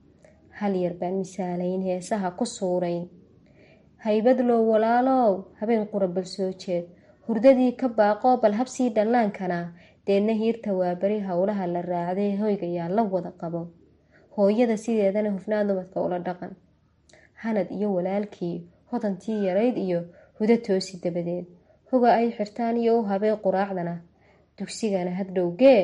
hal yar baan misaalayn heesaha ku suurayn haybadlow walaalow habeen qura bal soo jeed hurdadii ka baaqoo bal habsii dhallaankana deedna hiirta waa beri howlaha la raacday hoygayaa la wada qabo hooyada sideedana hufnaan dumadka ula dhaqan hanad iyo walaalkii hodantii yarayd iyo hudo toosi dabadeed hoga ay xirtaan iyo u habay quraacdana dugsigana haddhowgee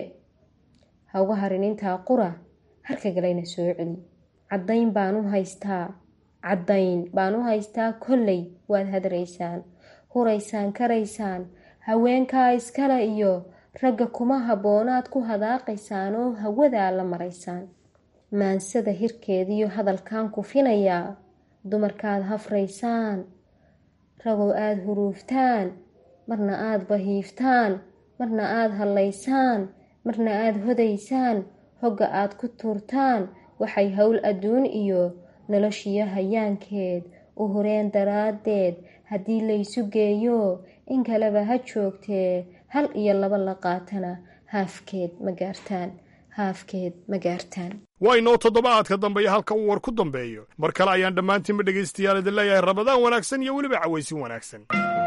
hauga harin intaa qura harka galayna soo celi caddayn baan u haystaa caddayn baan u haystaa kolley waad hadraysaan huraysaan karaysaan haweenkaa iskale iyo ragga kuma habboonaad ku hadaaqaysaan oo hawadaa la maraysaan maansada hirkeediyo hadalkan kufinayaa dumarkaad hafraysaan ragoo aada huruuftaan marna aada bahiiftaan marna aada hallaysaan marna aada hodaysaan hogga aad ku tuurtaan waxay howl adduun iyo noloshiyo hayaankeed u horeen daraaddeed haddii laysu geeyo in kaleba ha joogtee hal iyo laba la qaatana haafkeed ma gaartaan haafkeed ma gaartaan waa inoo toddobaadka dambeeya halka uu war ku dambeeyo mar kale ayaan dhammaantiinba dhegaystayaal idin leeyahay rabadaan wanaagsan iyo weliba cawaysin wanaagsan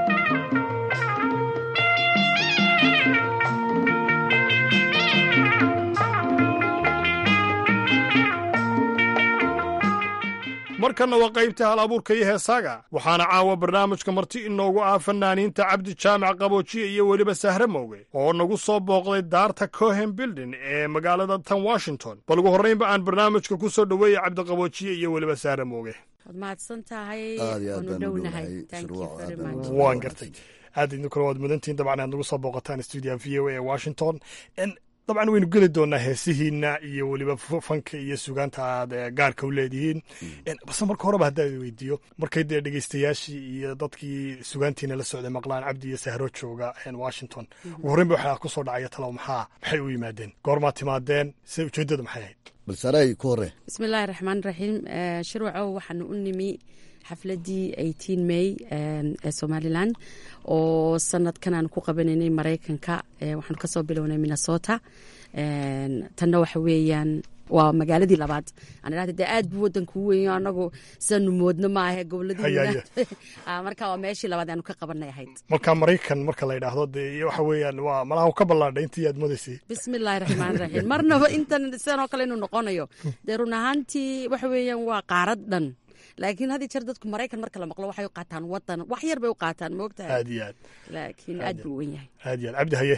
markanna waa qaybta hal abuurka iyo heesaaga waxaana caawa barnaamijka marti inoogu ah fanaaniinta cabdi jaamac qaboojiye iyo weliba sahre mooge oo nagu soo booqday daarta cohen bildin ee magaalada tan washington bal ugu horraynba aan barnaamijka ku soo dhoweeyey cabdiqaboojiye iyo weliba sahre mooge waad mahadsan tahay Aad iyo aad waanu baan u dhownahay dhownahay. Thank you Shuruuc very aad baan much. u waan gartay aad idin kale waad mudantihiin dabcan aad nagu soo booqataan stuudiyaha v o a ee washington En, dabcan waynu geli doonaa heesihiina iyo weliba f- fanka iyo sugaanta aad eh, gaarka u leedihiin En, balse marka horeba haddaa idin weydiiyo markay dee dhegeystayaashii iyo dadkii sugaantiina la socday maqlaan cabdi iyo sahro jooga en, washington ugu horreynba waxaa ku soo dhacaya talow maxaa maxay u yimaadeen goormaa timaadeen se ujeeddada maxay ahayd bal saray ku hore bismillaahi raxmaan raxiim Eh, shirwaco waxaanu u nimi xafladii 18 may eh, ee somalilan oo sanadkan aan ku qabanaynay maraykanka Eh, waxaanu kasoo bilownay minnesota Eh, tanna waxa weeyaan waa magaaladii labaad aan idhahda dee aad buu wadanku u weyn anagu sidaanu moodno maahe Haya, goboladiina haya. Ah, marka waa meeshii labaad aanu ka qabanay ahayd marka maraykan marka la yidhaahdo dee iyo waxa weeyaan waa malaha ka ballaadhay intii aad modaysay bismillaahi raxmaan raxiim marnaba intan sidan oo kale inuu noqonayo dee run ahaantii waxa weeyaan waa qaarad dhan laakiin had iyo jeer dadku maraykan marka la maqlo waxay u qaataan wadan wax yar bay u qaataan moogtahay aad iyo aad laakiin aad buu u wen yahay aad iyo aad cabdi haye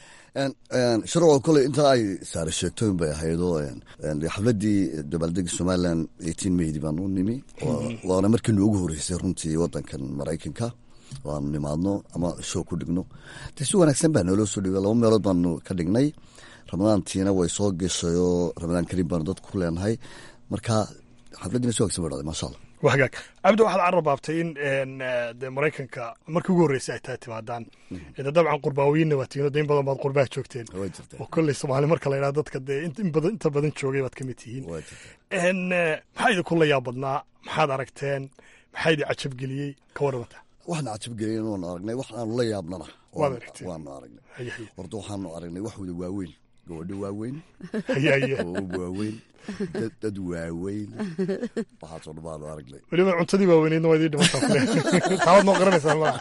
sharcoo kole intaa ay saare sheegtooyin bay ahaydoo xafladii dabaaldega somalilan eighteen maydi baan u nimi Waa- waana markii noogu horeysay runtii wadankan maraykanka waanu nimaadno ama show ku dhigno de si wanaagsan baa nooloo soo dhigay laba meelood baanu ka dhignay ramadaantiina way soo geshay oo ramadaan kariim baanu dadku ku leenahay marka xafladiina si wanaagsan bay dhacday maasha allah waa hagaag cabdi waxaad carrabaabtay in en, eh, dee maraykanka markii ugu horreysay ay tahay timaadaan de dabcan qurbaawiyiinna waa tihiin oo de in badan baad qurbaha joogteen oo kolley soomaali marka la yidhahdo dadka dee in- in badan inta badan joogay baad ka mid tihiin En, eh, maxaa idinku la yaab badnaa maxaad aragteen maxaa idin cajabgeliyey ka warramata waxna cajabgelin waanu aragnay wax aanu la yaabnana Waad aragteen. waanu aragnay Haye, haye. horta waxaanu aragnay wax wada waaweyn gabadho waaweyn Haye, haye. oo waaweyn dad- dad waaweyn waxaasoo dhan baanu aragnay weliba cuntadii waaweyneydna waa idin dhimataa kule taabaad noo qaranaysaa ma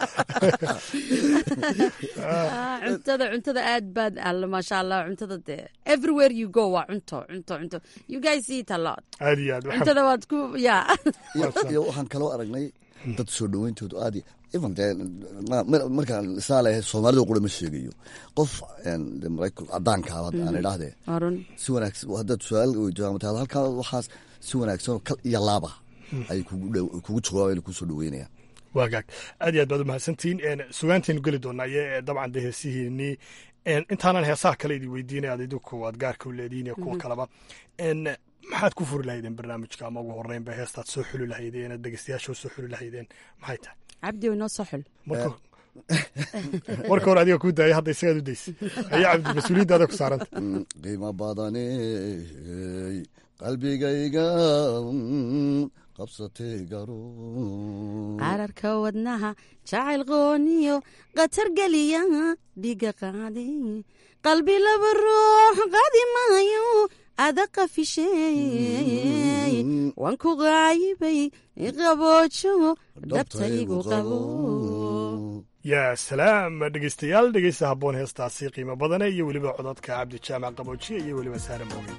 Ah, cuntada cuntada aad baad alla maasha allah cuntada dee everywhere you go waa cunto cunto cunto you guys eat a lot aad iyo aad cuntada waad ku ya iyo iyo waxaan kaloo aragnay dad soo dhaweyntoodu aad iyo- even dee ma- ma- markaan isaa leeyahay soomaalida qura ma sheegayo qof een, dee maraykan cadaanka ah aan idhaahdee Harun. si wanaagsan haddaad su-aal weydiiso ama tahdo halkaa waxaas si wanaagsan oo kal iyo laaba ay kugu dhow- kugu jawaabayna kusoo dhaweynayaan waa gaag aad iyo aad baad u mahadsantihiin En, sugaantaynu geli doonaa iyo eh, dabcan dee heesihiinii En, intaanan heesaha kale idin weydiinaya aad idinku aad gaarka u leedihiin iyo kuwa Mhm. kaleba En, maxaad ku furi lahaydeen barnaamijka ama ugu horreynba heestaad soo xuli lahaydeen aad dhegeystayaasha u soo xuli lahaydeen maxay tahay cabdi oo inoo soo xul marka marka hore adiga kuu daaya hadda isagaad u daysay ayaa cabdi mas-uuliyadda adaa ku saaranta Mm, qiimo badane qalbigayga mm, qabsatay garo qararka wadnaha jacayl qooniyo qatar geliya dhiga qaadi qalbi laba ruux qaadi maayo ada qafisheey waan ku qaayibay qaboojo dhabtaygu qabo yaa salaam dhegeystayaal dhegeysta habboon heestaasi qiimo badane iyo weliba codadka cabdi jaamac qaboojiye iyo weliba saare mooge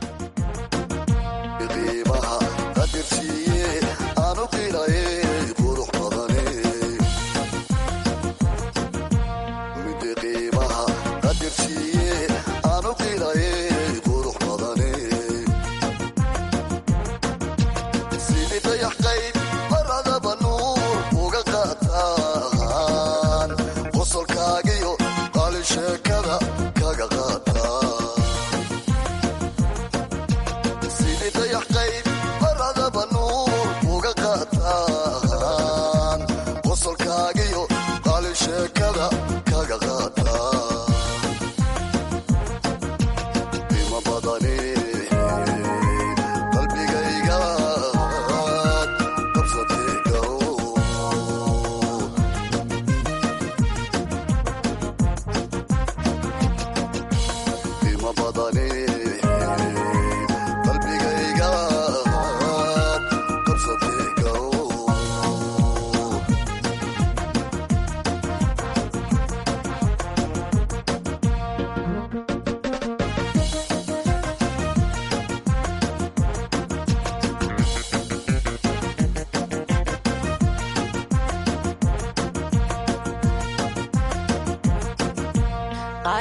qiimaha qadirsiiye aanu qilaye qurux badane mid qiimaha qadirsiiye aanu qilaye qurux badane sidii dayax qayb maradaba nuur uga qaataa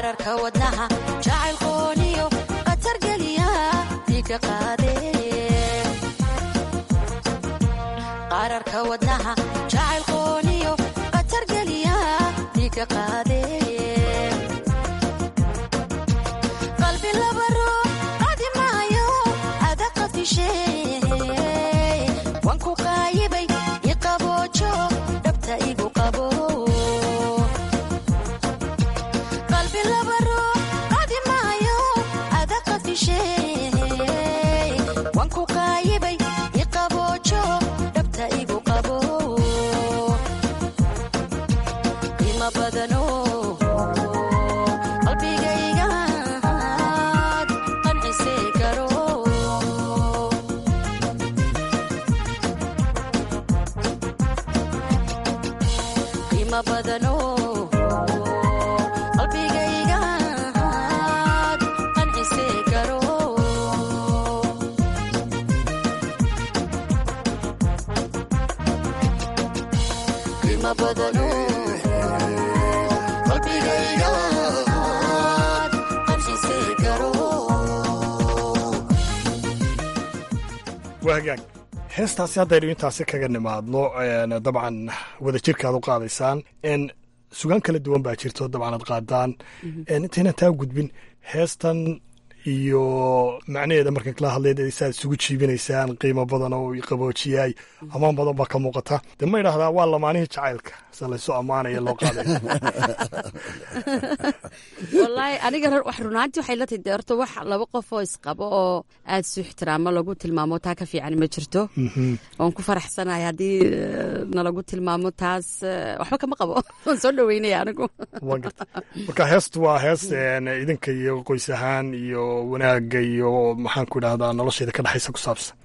qararka wadnaha jacaylkooniyo qatar geliya dhiiga qaade qararka wadnaha jacaylkooniyo qatar geliya dhiiga qaade qalbi laba ruux qadi maayo ada qafishe waan ku qaayibay iqaboojo dhabta igu qabo qalbi laba ruux qadi maayo ada qafishe waan ku qaayibay iqaboojo dhabta igu qabo qiimo badano qalbigaygaad qancise garo qiimo badano qalbigaygaad qancise garo qiimo badano qalbigaygaad qancise garo waa hagaag heestaasi haddaynu intaasi kaga nimaadno dabcan wadajirkaad u qaadaysaan sugaan kala duwan baa jirto dabcan aad qaadaan intaynan taa gudbin heestan iyo macnaheeda marka kala hadleed saad isugu jiibinaysaan qiimo badan oo qaboojiyaay ammaan badan baa ka muuqata de ma idhaahdaa waa lamaanihii jacaylka se laysu ammaanaya loo qaaday wallaahi aniga wax runaantii waxay la tahay dee horta wax laba qof oo isqabo oo aada isu ixtiraamo lagu tilmaamo taa ka fiican ma jirto waan ku faraxsanahay haddii eh, nalagu tilmaamo taas eh, waxba kama qabo waan soo dhaweynaya anigu Waan gartay. marka heestu waa hees een, idinka iyo qoys ahaan iyo wanaagga iyo maxaan ku idhahdaa nolosheeda ka dhexaysa ku saabsan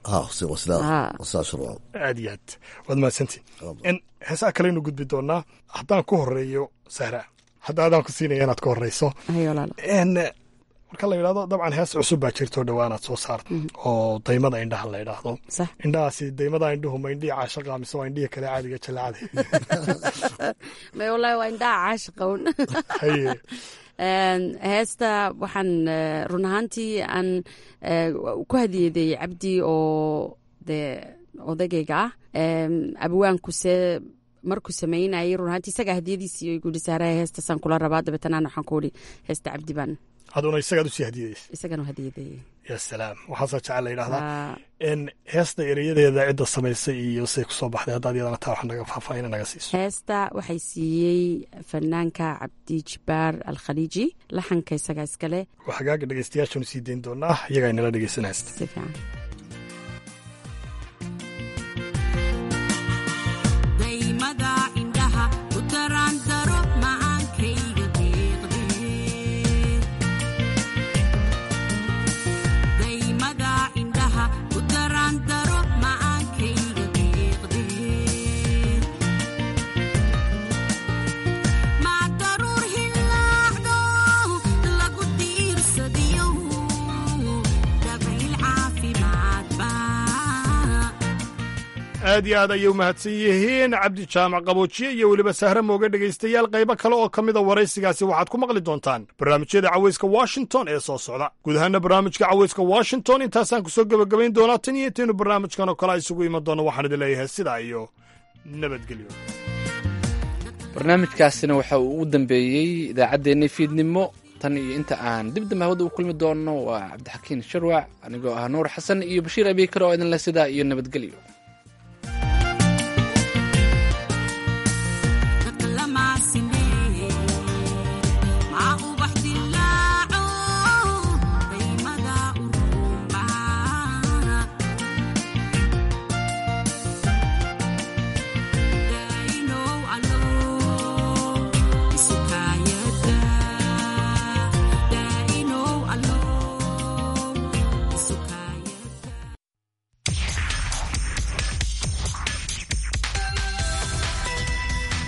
aad iyo aad waad mahadsantiin n heesaha kaleynu gudbi doonaa haddaan ku horeeyo sahra hadda adaan ku siinaya inaad ka horeyso n marka la yidhahdo dabcan hees cusub baa jirto dhowaanaad soo saarta oo daymada indhaha la yidhaahdo indhahaasi daymada indhuhu ma indhihii caashaqa mise waa indhihii kale caadiga jalaacada may wallaahi waa indhaha caashiqown Haye. Een, heesta waxaan eh, run ahaantii aan eh, ku hadiyaday cabdi oo dee odagayga ah Em, abwaankuse markuu samaynayay run ahaantii isagaa hadiyadiisii igu yidhi saaraha heestasaan kula rabaa dabeetana waxaan ku idhi heesta cabdi baan aduna isagaad usii hadiyadaysa isagan u hadiyadayay ya salaam waxaasaa jecel la yidhahdaa Aa. n heesta ereyadeeda cidda samaysay iyo say ku soo baxday haddaad iyadana taa wax naga faahfaahina naga siiso heesta waxay siiyey fanaanka cabdi jibaar alkhaliiji laxanka isagaa iskale waa hagaaga dhegeystayaashanu sii dayn doonaa iyagaa inala dhegeysan haysta si fiican daymada indhaha u daraandaro macaankayga deeqde daymada indhaha u daraandaro macaankayga deeqde maa daruur hilaacdo lagu diirsadiyo dabayl caafimaad baa aad iyo aad ayay u mahadsan yihiin cabdi jaamac qaboojiye iyo weliba sahre mooge dhegaystayaal qaybo kale oo ka mida waraysigaasi waxaad ku maqli doontaan barnaamijyada cawayska washington ee soo socda guud ahaana barnaamijka cawayska washington intaasaan ku soo gebagabayn doonaa tan iyo intaynu barnaamijkan oo kale isugu iman doono waxaan idin leeyahay sidaa iyo nabadgelyo barnaamijkaasina waxa uu ugu dambeeyey idaacaddeenna fiidnimo tan iyo inta aan dib dambe hawada u kulmi doonno waa cabdixakiin sharwac anigoo ah nuur xasan iyo bashiir abiikar oo idinle sidaa iyo nabadgelyo